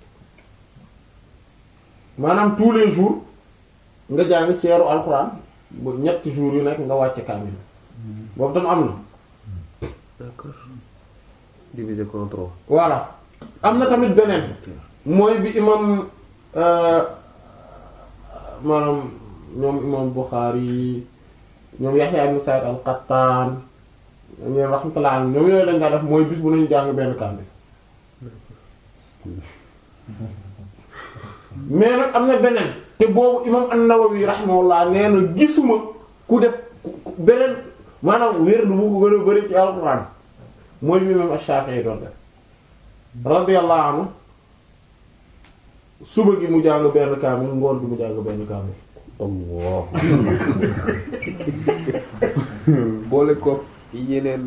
maanaam tous les jours nga jàng ceeru alxuraan bu ñetti jours yu nekk nga wàcce kaamil boobu tam am na d'accord divisé contre trois voilà am na tamit beneen mooy bi imam euh, maanaam ñoom imam Bukhari ñoom Yahya ibn Sa'id al-Qattan ñoom rahmatullah alayhim ñoom yooyu lañ daa def mooy bis bu nañu jàng benn kaamil mais nag am na beneen te boobu imam an-Nawawi rahimahullah nee na gisuma ku def ku- ku- beneen maanaam wér du bu ko gën a bëri ci alxuraan mooy bi imam Ash-Shafi'i doon def radiyallahu anhu suba gi mu jàng benn kaamil ngoon gi mu jàng benn kaamil Allah boole ko yeneen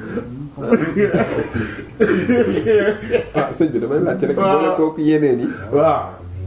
ah sëñ bi damay laajte rek boole ko yeneen yi waaw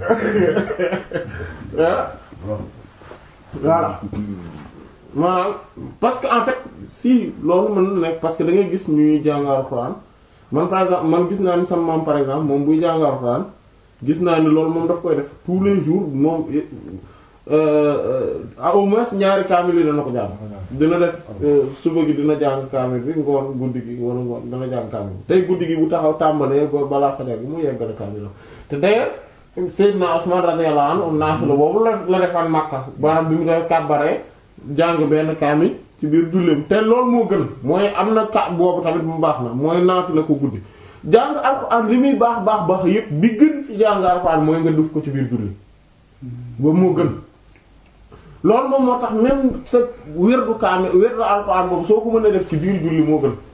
ah voilà maanaam parce que en fait si loolu mën na nekk parce que da ngay gis ñuy jàng alxuraan man par exemple man gis naa ni sama maam par exemple moom buy jàng alxuraan gis naa ni loolu moom daf koy def tous les jours moom euh, euh, au moins ñaari kaamil yi dana ko jàng dina def euh, suba gi dina jàng kaamil bi ngoon guddi gi wala ngoon dana jàng kaamil bi tey guddi gi bu taxaw tàmbalee ba balaa fajar gi mu yeggale kaamil te d'ailleurs Seydina Usman radiyallahu anhu naafila boobu la la defaan Makka maanaam bi mu def kàbbaree jàng benn kaamil ci biir julleem te loolu moo gën mooy am na ka boobu tamit mu baax na mooy naafila ko guddi jàng alxuraan li muy baax baax baax yépp bi gën ci jàng alxuraan mooy nga def ko ci biir julli boobu moo gën loolu moom moo tax même sa wérdu kaamil wérdu alxuraan boobu soo ko mën a def ci biir julli moo gën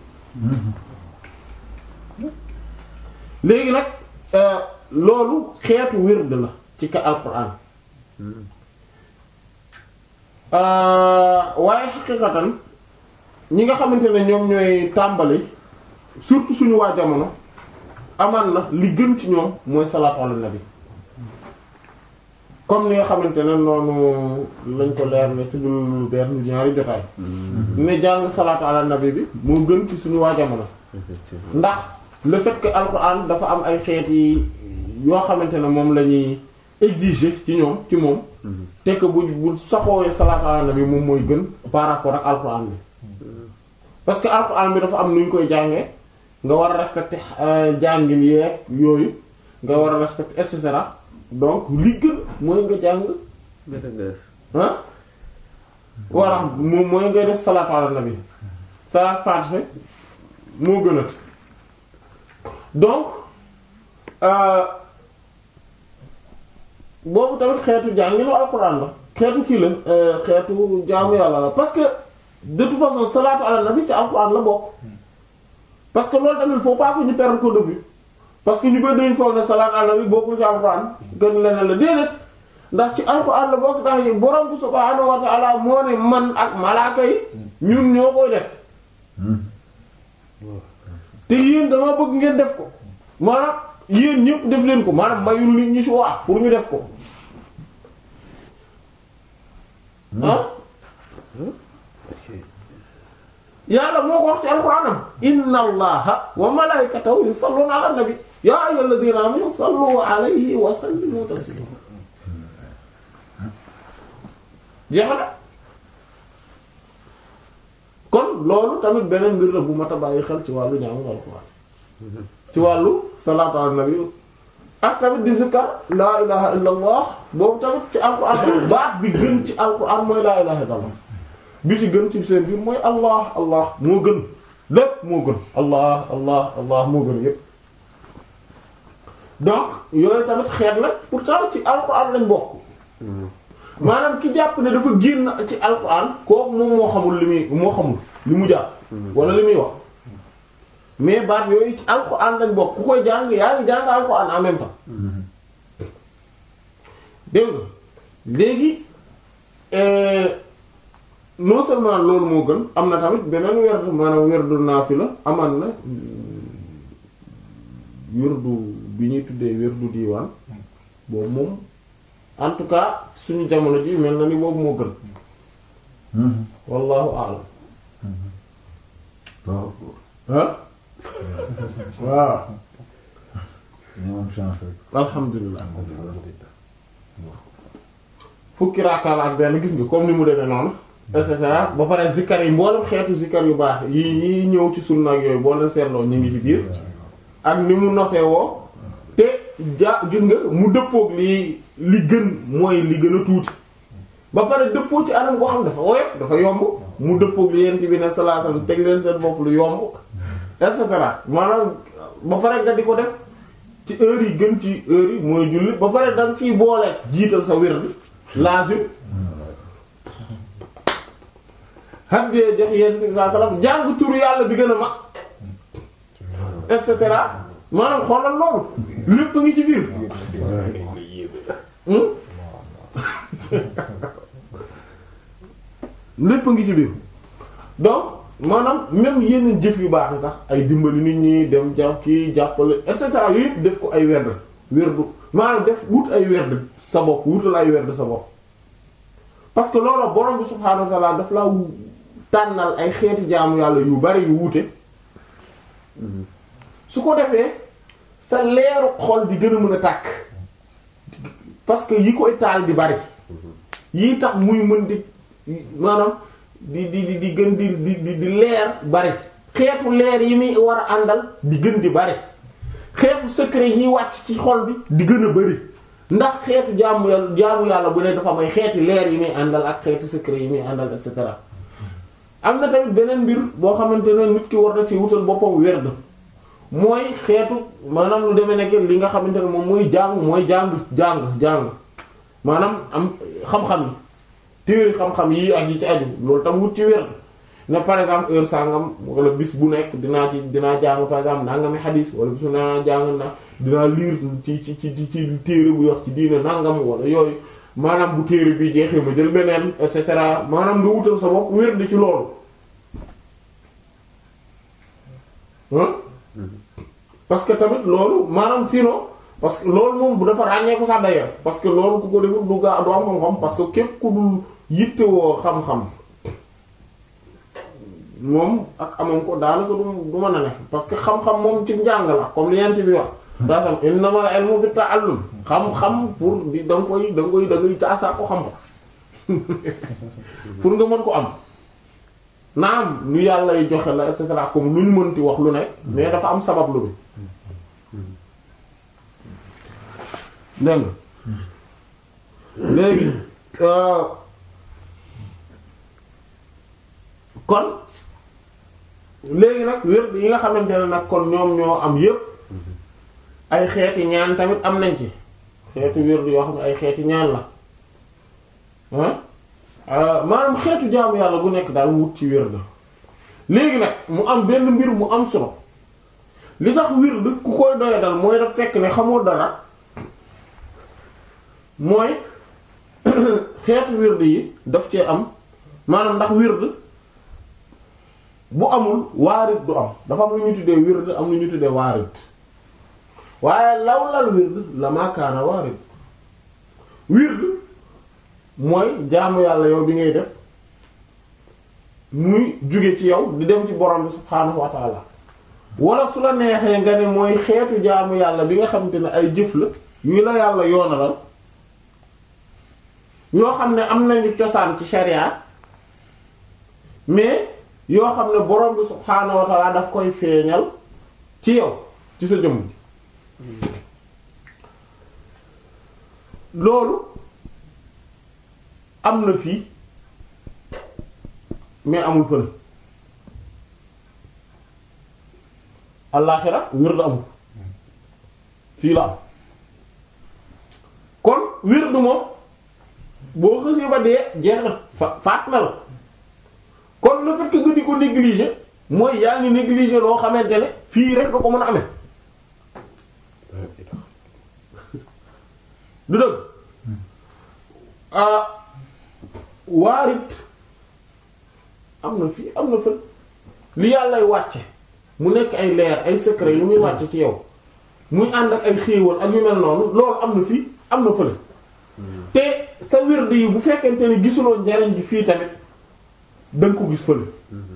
léegi nag euh, loolu xeetu wérd la ci ka alxuraan euh, waaye xaqiqatan ñi nga xamante ne ñoom ñooy tàmbali surtout suñu waa jamono amaan na li gën ci ñoom mooy salaatu ala nabi comme ni nga xamante ne noonu lañ ko leer ne ci lu benn ñaari jotaay ne jàng salaatu ala nabi bi moo gën ci suñu waa jamono effectivement ndax le fait que alxuraan dafa am ay xeet yi yoo xamante ne moom la ñuy exiger ci ñoom ci moom te que bu bu saxoowee salaatu ala nabi moom mooy gën par rapport ak alxuraan bi parce que alxuraan bi dafa am nu ñu koy jàngee nga war a respecter jàngin yeeg yooyu nga war a respecter et cetera donc li gën mooy nga jàng nga def nga def. ah voilà moom mooy ngay def salaatu ala nabi salaat faatiha moo gën a donc euh, boobu tamit xeetu jànginu alxuraan la xeetu kii la euh, xeetu jaamu yàlla la parce que de toute façon salaatu ala nabi ci alxuraan la bokk parce que loolu tamit faut pas que ñu perdre ko de vue parce que ñu bëri dañu foog ne salaatu ala nabi bokkul ci alxuraan gën leneen la déedéet ndax ci alxuraan la bokk ndax yi borom bi subhaanahu wa ta'ala moo ne man ak malaaka yi ñun ñoo koy def te yéen dama bëgg ngeen def ko maanaam yéen ñëpp def leen ko maanaam mayul nit ñi choix pour ñu def ko ah yàlla moo ko wax ci alxuraanam inna allaha wa malaikatahu yusalluna ala nabi ya ayyuhalladhina amanu sallu alayhi wa sallimu taslima jeex na kon loolu tamit beneen mbir la bu mat a bàyyi xel ci wàllu ñaamu alxuraan ci wàllu salaatu ala nabi ak tamit di zikkar laa ilaha illa allah boobu tamit ci alxuraan baat bi gën ci alxuraan mooy laa ilaha illa allah bi ci gën ci seen biir mooy allah allah moo gën lépp moo gën allah allah allah moo gën yépp donc yooyu tamit xeet la pourtant ci alxuraan lañ bokk maanaam ki jàpp ne dafa génn ci alxuraan kooku moom moo xamul li muy moo xamul li mu jàpp wala li muy wax mais baat yooyu ci alxuraan lañ bokk ku koy jàng yaa ngi jàng alxuraan en même temps dégg nga léegi non seulement loolu moo gën am na tamit beneen werdu maanaam werdu naafila aman na werdu bi ñuy tuddee werdu diiwaan boobu moom en tout cas suñu jamono ji mel na ni boobu moo gën wallahu a'lam waaw ah waaw ñu am chance rek. alhamdulilah fukki raakaal ak benn gis nga comme ni mu demee noonu et cetera ba pare zikkar yi mboolem xeetu zikkar yu baax yi yi ñëw ci sunna ak yooyu boo leen seetloo ñu ngi ci biir ak ni mu nosee woo te ja gis nga mu dëppoog li li gën mooy li gën a tuuti ba pare dëppoo ci anam boo xam dafa woyof dafa yomb mu dëppoog li yent bi ne salaatam teg leen seen bopp lu yomb et cetera maanaam ba pare nga di ko def ci heure yi gën ci heure yi mooy julli ba pare danga ciy boole jiital sa wird lazim haddee jox yent bi saa salaam jàng turu yàlla bi gën a mag et cetera maanaam xoolal loolu lépp ngi ci biir hmm lépp ngi ci biir donc maanaam même yenn jëf yu baax yi sax ay dimbali nit ñi dem jàpp kii jàppale et cetera yëpp def ko ay werd werdu maanaam def wut ay werd sa bopp wutal ay werd sa bopp parce que loolu borom bi subhaanahu wa ta'ala daf la tànnal ay xeeti jaamu yàlla yu bari yu wuute su ko defee sa leeru xol di gën a mën a tàkk parce que yi koy taal di bari yii tax muy mën di maanaam di di di di gën di di di di leer bari xeetu leer yi muy war a àndal di gën di bari xeetu secret yi wàcc ci xol bi di gën a bari ndax xeetu jaamu yàlla jaamu yàlla bu ne dafa may xeeti leer yi muy àndal ak xeetu secret yi muy àndal et cetera am na tamit beneen mbir boo xamante ne nit ki war na ci wutal boppam werd mooy xeetu maanaam lu demee nekk li nga xamante ne moom mooy jàng mooy jàng jàng jàng maanaam am xam-xam yi téere xam-xam yi ak yi ci aju loolu tam wut ci werd ne par exemple heure sangam wala bis bu nekk dinaa ci dinaa jàng par exemple nangami xadiis wala bisu naa jàng na dinaa lire ci ci ci ci téere bu wax ci diine nangam wala yooyu maanaam bu téere bi jeexee ma jël beneen et cetera maanaam nga wutal sa bopp werd ci loolu parce que tamit loolu maanaam sinon parce que loolu moom bu dafa ràññeeku sax d'ailleurs parce que loolu ku ko deful du gaa du am xam-xam parce que képp ku dul yittewoo xam-xam moom ak amam ko daanaka du du mën a nekk parce que xam-xam moom ci njàng la comme li yent bi wax daa sam innamal ilmu bi ta'allum xam-xam pour di da nga koy da nga koy da ngay caasaa ko xam ko pour nga mën ko am naam lu yàlla y joxe la et cetera comme lu ñu mënti wax lu nekk mais dafa am sabab lu bi dégg nga léegi euh, kon léegi nag wér yi nga xamante ne nag kon ñoom ñoo am yépp ay xeeti ñaan tamit am nañ ci xeetu wér yoo xam ne ay xeeti ñaan la ah maanaam xeetu jaamu yàlla bu nekk daal wut ci wér da léegi nag mu am benn mbir mu am solo li tax wér da ku koy doye dal mooy daf fekk ne xamoo dara mooy xeetu wird yi daf cee am maanaam ndax wird bu amul waarit du am dafa am lu ñu tuddee wird am lu ñu tuddee waarit waaye lawlal wird la maakaana waarit wird mooy jaamu yàlla yow bi ngay def muy jóge ci yow di dem ci borom bi subhaanahu wa taala wala su la neexee nga ne mooy xeetu jaamu yàlla bi nga xamante ne ay jëf la yu la yàlla yoonalal yoo xam ne am nañu cosaan ci sharia mais yoo xam ne borom bi subhaanahu wa ta'ala daf koy feeñal ci yow ci sa jëmm loolu am na fii mais amul fële allaaxira wird amul fii la am kon wird moom boo xësee ba dee jeex na fa faat na la kon le fait que nga di ko négliger mooy yaa ngi négliger loo xamante ne fii rek nga ko mën a amee du dëgg ah waarit am na fii am na fël li yàllay wàcce mu nekk ay leer ay secret yu muy wàcce ci yow muy ànd ak ay xéewal ak yu mel noonu loolu am na fii am na fële te sa wird yi bu fekkente ne gisuloo njariñ gi fii tamit danga ko gis fële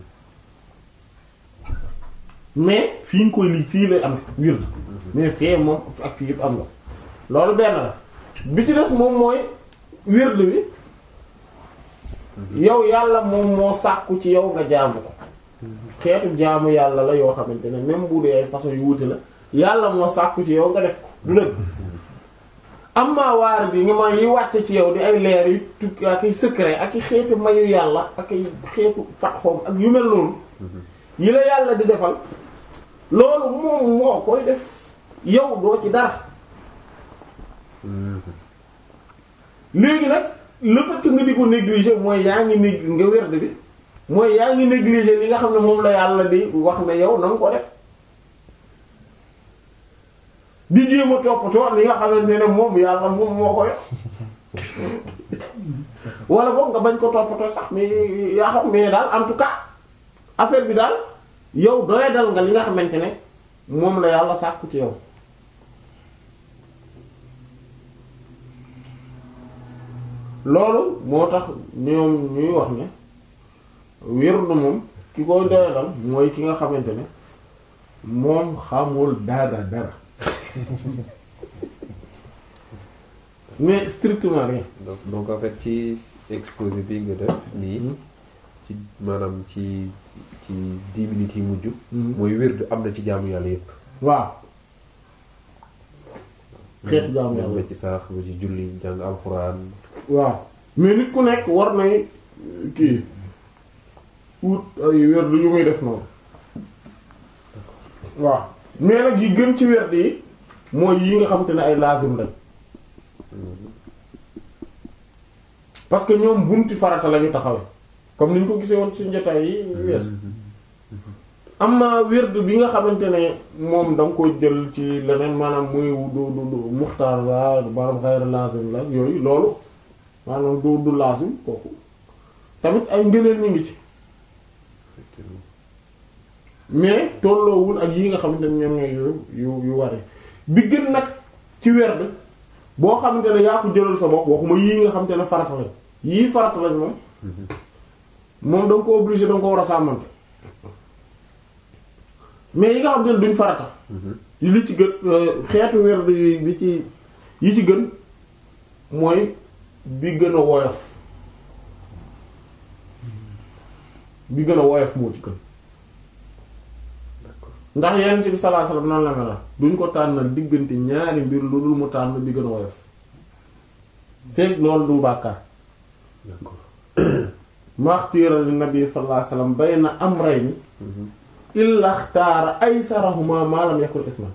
mais fii nga koy lii fii lay am wird mais fee moom ak fii yëpp am na loolu benn la bi ci des moom mooy wird bi yow yàlla moom moo sàkku ci yow nga jaamu ko xeetu jaamu yàlla la yoo xamante ne même bu dee ay façon yu wuute la yàlla moo sàkku ci yow nga def ko du dëgg am maa waar bi nga ma yi wàcce ci yow di ay leer yu tukki ak ay secret ak i xeetu mayu yàlla ak ay xeetu fatxoom ak yu mel noonu yi la yàlla di defal loolu moom moo koy def yow doo ci dara léegi nag le fait que nga di ko négliger mooy yaa ngi nég nga werd bi mooy yaa ngi négliger li nga xam ne moom la yàlla di wax ne yow na nga ko def di jéem a toppatoo li nga xamante ne moom yàlla moom moo ko yor wala boog nga bañ ko toppatoo sax mais yaa xam mais daal en tout cas affaire bi daal yow doya dal nga li nga xamante ne moom la yàlla sàkku ci yow loolu moo tax ñoom ñuy wax ne wirdu moom ki koy doya dal mooy ki nga xamante ne moom xamul dara dara mais strictement rien. donc donc en fait ci exposé bi nga def nii ci maanaam ci ci dix minutes yi mujj. mooy wird am na ci jaamu yàlla yépp waaw. xeetu jaamu yàlla ba ci sarax ba ci julli jàng alxuraan. waaw mais nit ku nekk war nay kii wut ay werd yu muy def noonu waaw mais nag yi gën ci werd yi mooy yi nga xamante ne ay lazim lañ parce que ñoom bunti farata lañu taxawe comme ni ñu ko gisee woon ci njataay yi wees am na werd bi nga xamante ne moom da nga ko jël ci leneen maanaam muy du du du muxtaar la maanaam xayra lazim la yooyu loolu maanaam du du lazim kooku tamit ay ngëneel ñu ngi ci mais tolloowul ak yi nga xamante ne ñoom ñooy yu yu yu ware bi gën nag ci werd boo xamante ne yaa ko jëlal sa bopp waxuma yii nga xamante ne farata lañ yii farata lañ moom moom da nga ko obligé da nga ko war a sàmmante mais yi nga xamante ne duñ farata li ci gën xeetu werd yi bi ci yi ci gën mooy bi gën a woyof bi gën a woyof moo ci gën ndax yenn ci bi sallallahu alayhi wasallam noonu la mel duñ ko tànnal diggante ñaari mbir lu dul mu tànn bi gën a woyof fekk loolu du bàkkaar maxtiira li nabi sallallahu alayhi wasallam bayna amrayni illa xtaara aysarahuma ma lam yakun isman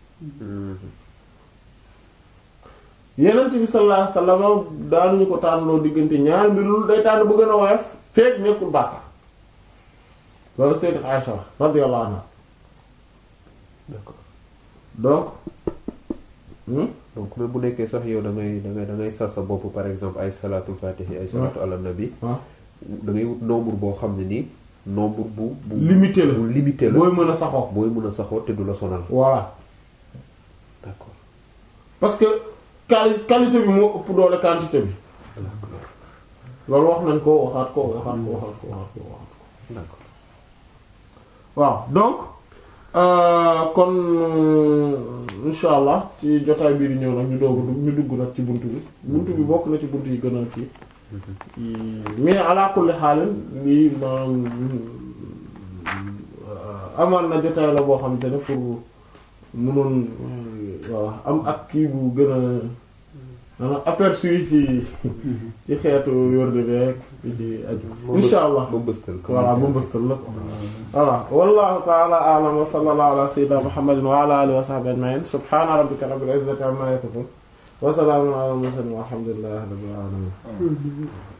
yenent bi sallallahu alayhi wasallam daanuñu ko tànnloo diggante ñaari mbir lu day tànn bu gën a woyof fekk nekkul bàkkaar loolu sayyidat Aisha radiyallahu anha d'accord donc hmm? donc même bu nekkee sax yow da ngay da ngay da ngay sas sa bopp par exemple ay salaatul fatihi ay salaatu ala nabi ah da ngay wut nombre boo xam ne nii nombre bu bu limité la bu limité la booy mën a saxoo booy mën a saxoo te du la sonal voilà d'accord parce que quali qualité bi moo ëpp doole quantité bi loolu wax nañ ko waxaat ko waxaat ko waxaat ko waxaat ko waxaat ko d'accord waaw donc euh, kon insha allah ci jotaay bii di ñëw nag ñu doog a dugg ñu dugg nag ci buntu bi buntu bi bokk na ci buntu yi gën a kii mais ala kulli xaalin lii maanaam amaan na jotaay la boo xamante ne pour mënoon voilà am ak kii bu gën a maanaam aperçu yi ci ci xeetu wérde beek bi ci aju insha allah ba mbëstal ko voilà ba mbëstal la ko voilà wallahu ta'ala a'lam wa sallallahu ala sayyidina muhammadin wa ala alihi wa sahbihi ajma'in subhana rabbika rabbil izzati amma yasifun wa salamun ala al mursalin walhamdulillahi rabbil alamin